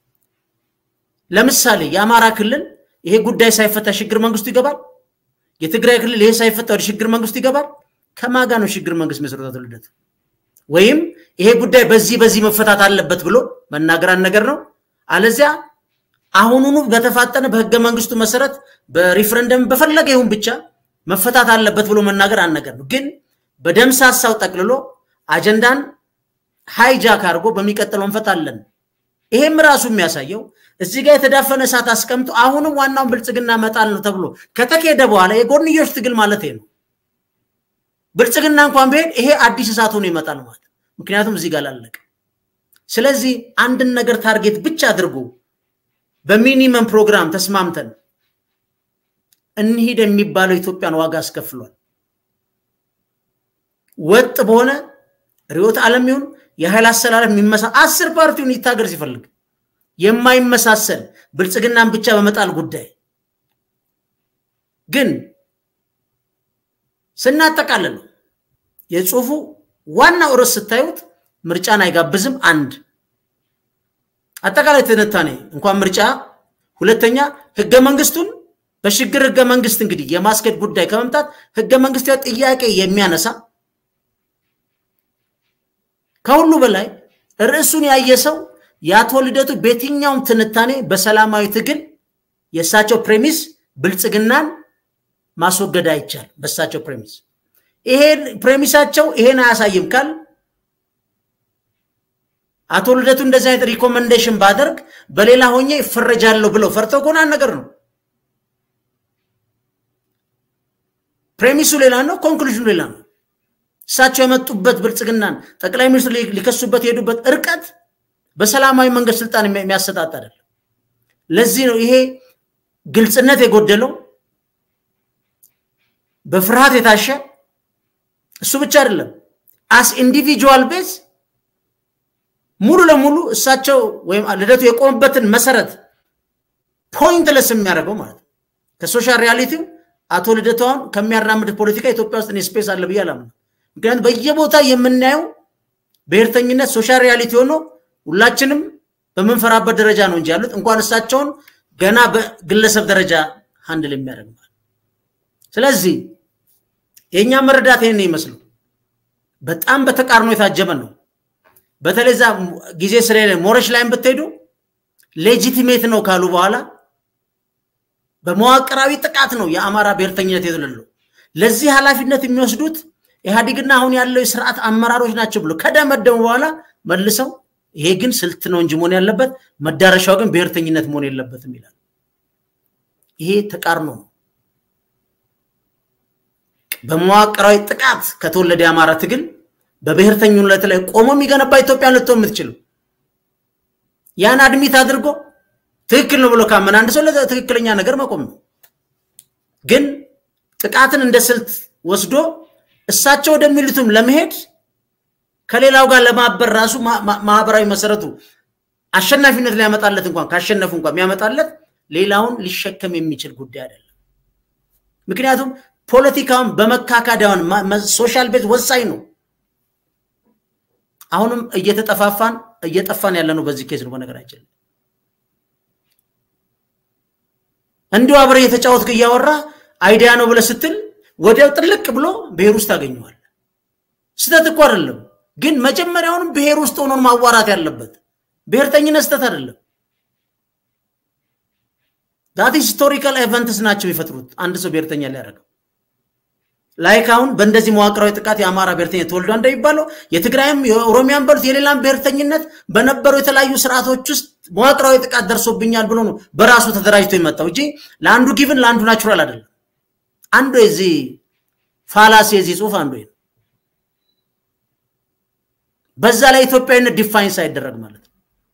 ለምሳሌ የአማራ ክልል ይሄ ጉዳይ ሳይፈታ ሽግግር መንግስቱ ይገባል። የትግራይ ክልል ይሄ ሳይፈታ ወደ ሽግግር መንግስቱ ይገባል። ከማጋ ነው ሽግግር መንግስት መሰረቱ አቶ ልደቱ? ወይም ይሄ ጉዳይ በዚህ በዚህ መፈታት አለበት ብሎ መናገር አንድ ነገር ነው። አለዚያ አሁኑኑ በተፋጠነ በህገ መንግስቱ መሰረት በሪፍረንደም በፈለገ ይሁን ብቻ መፈታት አለበት ብሎ መናገር አንድ ነገር ነው። ግን በደምሳሳው ጠቅልሎ አጀንዳን ሃይጃክ አድርጎ በሚቀጥለው እንፈታለን። ይሄም ራሱ የሚያሳየው እዚህ ጋር የተዳፈነ እሳት አስቀምጦ አሁንም ዋናውን ብልጽግና መጣል ነው ተብሎ ከተካሄደ በኋላ የጎንዮሽ ትግል ማለት ነው። ብልጽግና እንኳን ቢሄድ ይሄ አዲስ እሳት ሆኖ ይመጣል ማለት ምክንያቱም እዚህ ጋር ላለቀ። ስለዚህ አንድን ነገር ታርጌት ብቻ አድርጎ በሚኒመም ፕሮግራም ተስማምተን እንሂድ የሚባለው ኢትዮጵያን ዋጋ አስከፍሏል። ወጥ በሆነ ርዕዮተ ዓለም ይሁን የኃይል አሰላለፍ የሚመሳ አስር ፓርቲውን ይታገር ሲፈልግ የማይመሳሰል ብልጽግናን ብቻ በመጣል ጉዳይ ግን ስናጠቃልለው የጽሁፉ ዋናው ርዕስ ስታዩት ምርጫን አይጋብዝም። አንድ አጠቃላይ ትንታኔ እንኳን ምርጫ፣ ሁለተኛ ህገ መንግስቱን በሽግግር ህገ መንግስት እንግዲህ የማስኬድ ጉዳይ ከመምጣት ህገ መንግስታዊ ጥያቄ የሚያነሳ ከሁሉ በላይ ርዕሱን ያየ ሰው የአቶ ልደቱ በየትኛውም ትንታኔ በሰላማዊ ትግል የእሳቸው ፕሬሚስ ብልጽግናን ማስወገድ አይቻል። በእሳቸው ፕሬሚስ ይሄን ፕሬሚሳቸው ይሄን አያሳይም ካል አቶ ልደቱ እንደዚህ አይነት ሪኮመንዴሽን ባደርግ በሌላ ሆኜ ይፈረጃለሁ ብለው ፈርተው ከሆነ ነገር ነው። ፕሬሚሱ ሌላ ነው፣ ኮንክሉዥኑ ሌላ ነው። እሳቸው የመጡበት ብልጽግናን ጠቅላይ ሚኒስትሩ ሊከሱበት የሄዱበት እርቀት በሰላማዊ መንገድ ስልጣን የሚያሰጣጥ አይደለም። ለዚህ ነው ይሄ ግልጽነት የጎደለው በፍርሃት የታሸ እሱ ብቻ አይደለም። አስ ኢንዲቪጁዋል ቤዝ ሙሉ ለሙሉ እሳቸው ወይም ልደቱ የቆሙበትን መሰረት ፖይንትለስ የሚያደርገው ማለት ነው። ከሶሻል ሪያሊቲው አቶ ልደቱ አሁን ከሚያራምድ ፖለቲካ ኢትዮጵያ ውስጥ እኔ ስፔስ አለ ብዬ አላምንም። ምክንያቱም በየቦታ የምናየው ብሔርተኝነት ሶሻል ሪያሊቲ ሆኖ ሁላችንም በምንፈራበት ደረጃ ነው እንጂ ያሉት እንኳን እሳቸውን ገና በግለሰብ ደረጃ ሀንድል የሚያደርግ ስለዚህ የእኛ መረዳት ይህን ይመስሉ በጣም በተቃርኖ የታጀበ ነው። በተለይ ዛ ጊዜ ስለሌለ ሞረሽ ላይም ብትሄዱ ሌጂቲሜት ነው ካሉ በኋላ በመዋቅራዊ ጥቃት ነው የአማራ ብሔርተኝነት የተለለው። ለዚህ ኃላፊነት የሚወስዱት ኢህአዴግና አሁን ያለው የስርዓት አመራሮች ናቸው ብሎ ከደመደሙ በኋላ መልሰው ይሄ ግን ስልት ነው እንጂ መሆን ያለበት መዳረሻው ግን ብሔርተኝነት መሆን የለበትም ይላል። ይሄ ተቃርኖ ነው። በመዋቅራዊ ጥቃት ከተወለደ የአማራ ትግል በብሔርተኝነት ላይ ቆሞ የሚገነባ ኢትዮጵያን ልትሆን የምትችለው ያን አድሚት አድርጎ ትክክል ነው ብሎ ካመን አንድ ሰው ለትክክለኛ ነገር መቆም ነው። ግን ጥቃትን እንደ ስልት ወስዶ እሳቸው ወደሚሉትም ለመሄድ ከሌላው ጋር ለማበር ራሱ ማህበራዊ መሰረቱ አሸናፊነት ሊያመጣለት እንኳን ካሸነፉ እንኳን የሚያመጣለት ሌላውን ሊሸከም የሚችል ጉዳይ አይደለም። ምክንያቱም ፖለቲካውን በመካካዳውን ሶሻል ቤት ወሳኝ ነው። አሁንም እየተጠፋፋን እየጠፋን ያለ ነው። በዚህ ኬዝ ነው በነገራችን እንዲሁ አብረ እየተጫወትክ እያወራ አይዲያ ነው ብለህ ስትል ወዲያው ጥልቅ ብሎ ብሔር ውስጥ ታገኘዋል። ስተት እኮ አይደለም፣ ግን መጀመሪያውንም ብሔር ውስጥ ሆኖን ማዋራት ያለበት ብሔርተኝነት ስተት አይደለም። ዳት ሂስቶሪካል ኤቨንትስ ናቸው የሚፈጥሩት አንድ ሰው ብሔርተኛ ሊያደርገው ላይክ አሁን በእንደዚህ መዋቅራዊ ጥቃት የአማራ ብሔርተኝነት ተወልዷ እንደሚባለው የትግራይም የኦሮሚያን በሉት የሌላም ብሔርተኝነት በነበሩ የተለያዩ ስርዓቶች ውስጥ መዋቅራዊ ጥቃት ደርሶብኛል ብሎ ነው በራሱ ተደራጅቶ የመጣው እንጂ ለአንዱ ጊቭን ለአንዱ ናቹራል አይደለም። አንዱ የዚህ ፋላሲ የዚህ ጽሁፍ አንዱ ነው። በዛ ላይ ኢትዮጵያዊነት ዲፋይን ሳይደረግ ማለት ነው።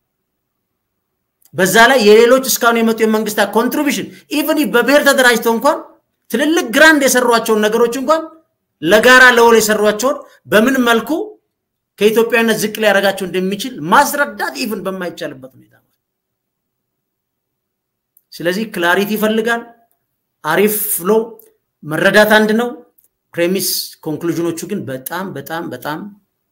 በዛ ላይ የሌሎች እስካሁን የመጡ የመንግስታት ኮንትሪቢሽን ኢቨን በብሔር ተደራጅተው እንኳን ትልልቅ ግራንድ የሰሯቸውን ነገሮች እንኳን ለጋራ ለወል የሰሯቸውን በምን መልኩ ከኢትዮጵያዊነት ዝቅ ሊያደርጋቸው እንደሚችል ማስረዳት ኢቭን በማይቻልበት ሁኔታ ስለዚህ ክላሪቲ ይፈልጋል። አሪፍ ፍሎ መረዳት አንድ ነው። ፕሬሚስ ኮንክሉዥኖቹ ግን በጣም በጣም በጣም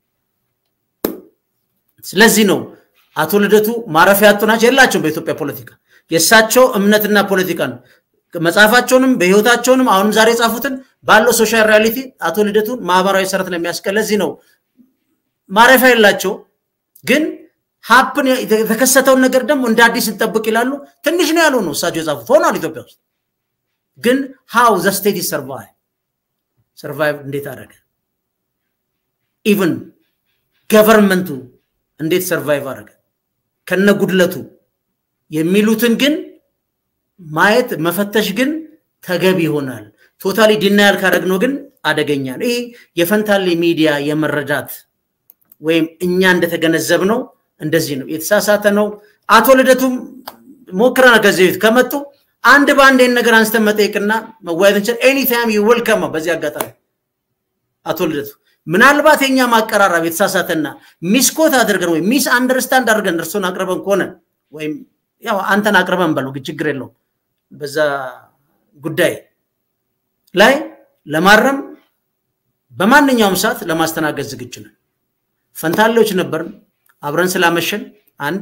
ስለዚህ ነው አቶ ልደቱ ማረፊያ ያጡ ናቸው የላቸውም በኢትዮጵያ ፖለቲካ የእሳቸው እምነትና ፖለቲካ ነው። መጽሐፋቸውንም በህይወታቸውንም አሁንም ዛሬ የጻፉትን ባለው ሶሻል ሪያሊቲ አቶ ልደቱን ማህበራዊ ሰረት ነው የሚያስቀል። ለዚህ ነው ማረፊያ የላቸው ግን ሀፕን የተከሰተውን ነገር ደግሞ እንደ አዲስ እንጠብቅ ይላሉ። ትንሽ ነው ያሉ ነው እሳቸው የጻፉት ሆኗል። ኢትዮጵያ ውስጥ ግን ሃው ዘ ስቴት ሰርቫይቭ ሰርቫይቭ እንዴት አደረገ? ኢቨን ገቨርንመንቱ እንዴት ሰርቫይቭ አደረገ ከነ ጉድለቱ የሚሉትን ግን ማየት መፈተሽ ግን ተገቢ ይሆናል። ቶታሊ ዲናያል ካደረግነው ግን አደገኛ ነው። ይህ የፈንታሌ ሚዲያ የመረዳት ወይም እኛ እንደተገነዘብ ነው እንደዚህ ነው የተሳሳተ ነው። አቶ ልደቱም ሞክረናል ከዚህ በፊት ከመጡ አንድ በአንድ ይህን ነገር አንስተን መጠየቅና መወያየት እንችል ኤኒታይም ዩ ዌልከም። በዚህ አጋጣሚ አቶ ልደቱ ምናልባት የኛ ማቀራረብ የተሳሳተና ሚስኮት አድርገን ወይም ሚስ አንደርስታንድ አድርገን እርሱን አቅርበን ከሆነ ወይም ያው አንተን አቅርበን በለው ችግር የለውም በዛ ጉዳይ ላይ ለማረም በማንኛውም ሰዓት ለማስተናገድ ዝግጁ ነን። ፈንታሌዎች ነበርን። አብረን ስላመሸን አንድ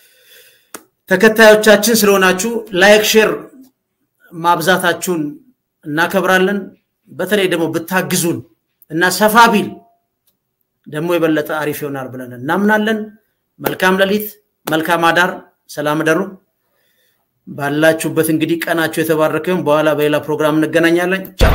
ተከታዮቻችን ስለሆናችሁ ላይክ ሼር ማብዛታችሁን እናከብራለን። በተለይ ደግሞ ብታግዙን እና ሰፋ ቢል ደግሞ የበለጠ አሪፍ ይሆናል ብለን እናምናለን። መልካም ሌሊት፣ መልካም አዳር፣ ሰላም ደሩ። ባላችሁበት እንግዲህ ቀናችሁ የተባረከ ይሁን። በኋላ በሌላ ፕሮግራም እንገናኛለን። ቻው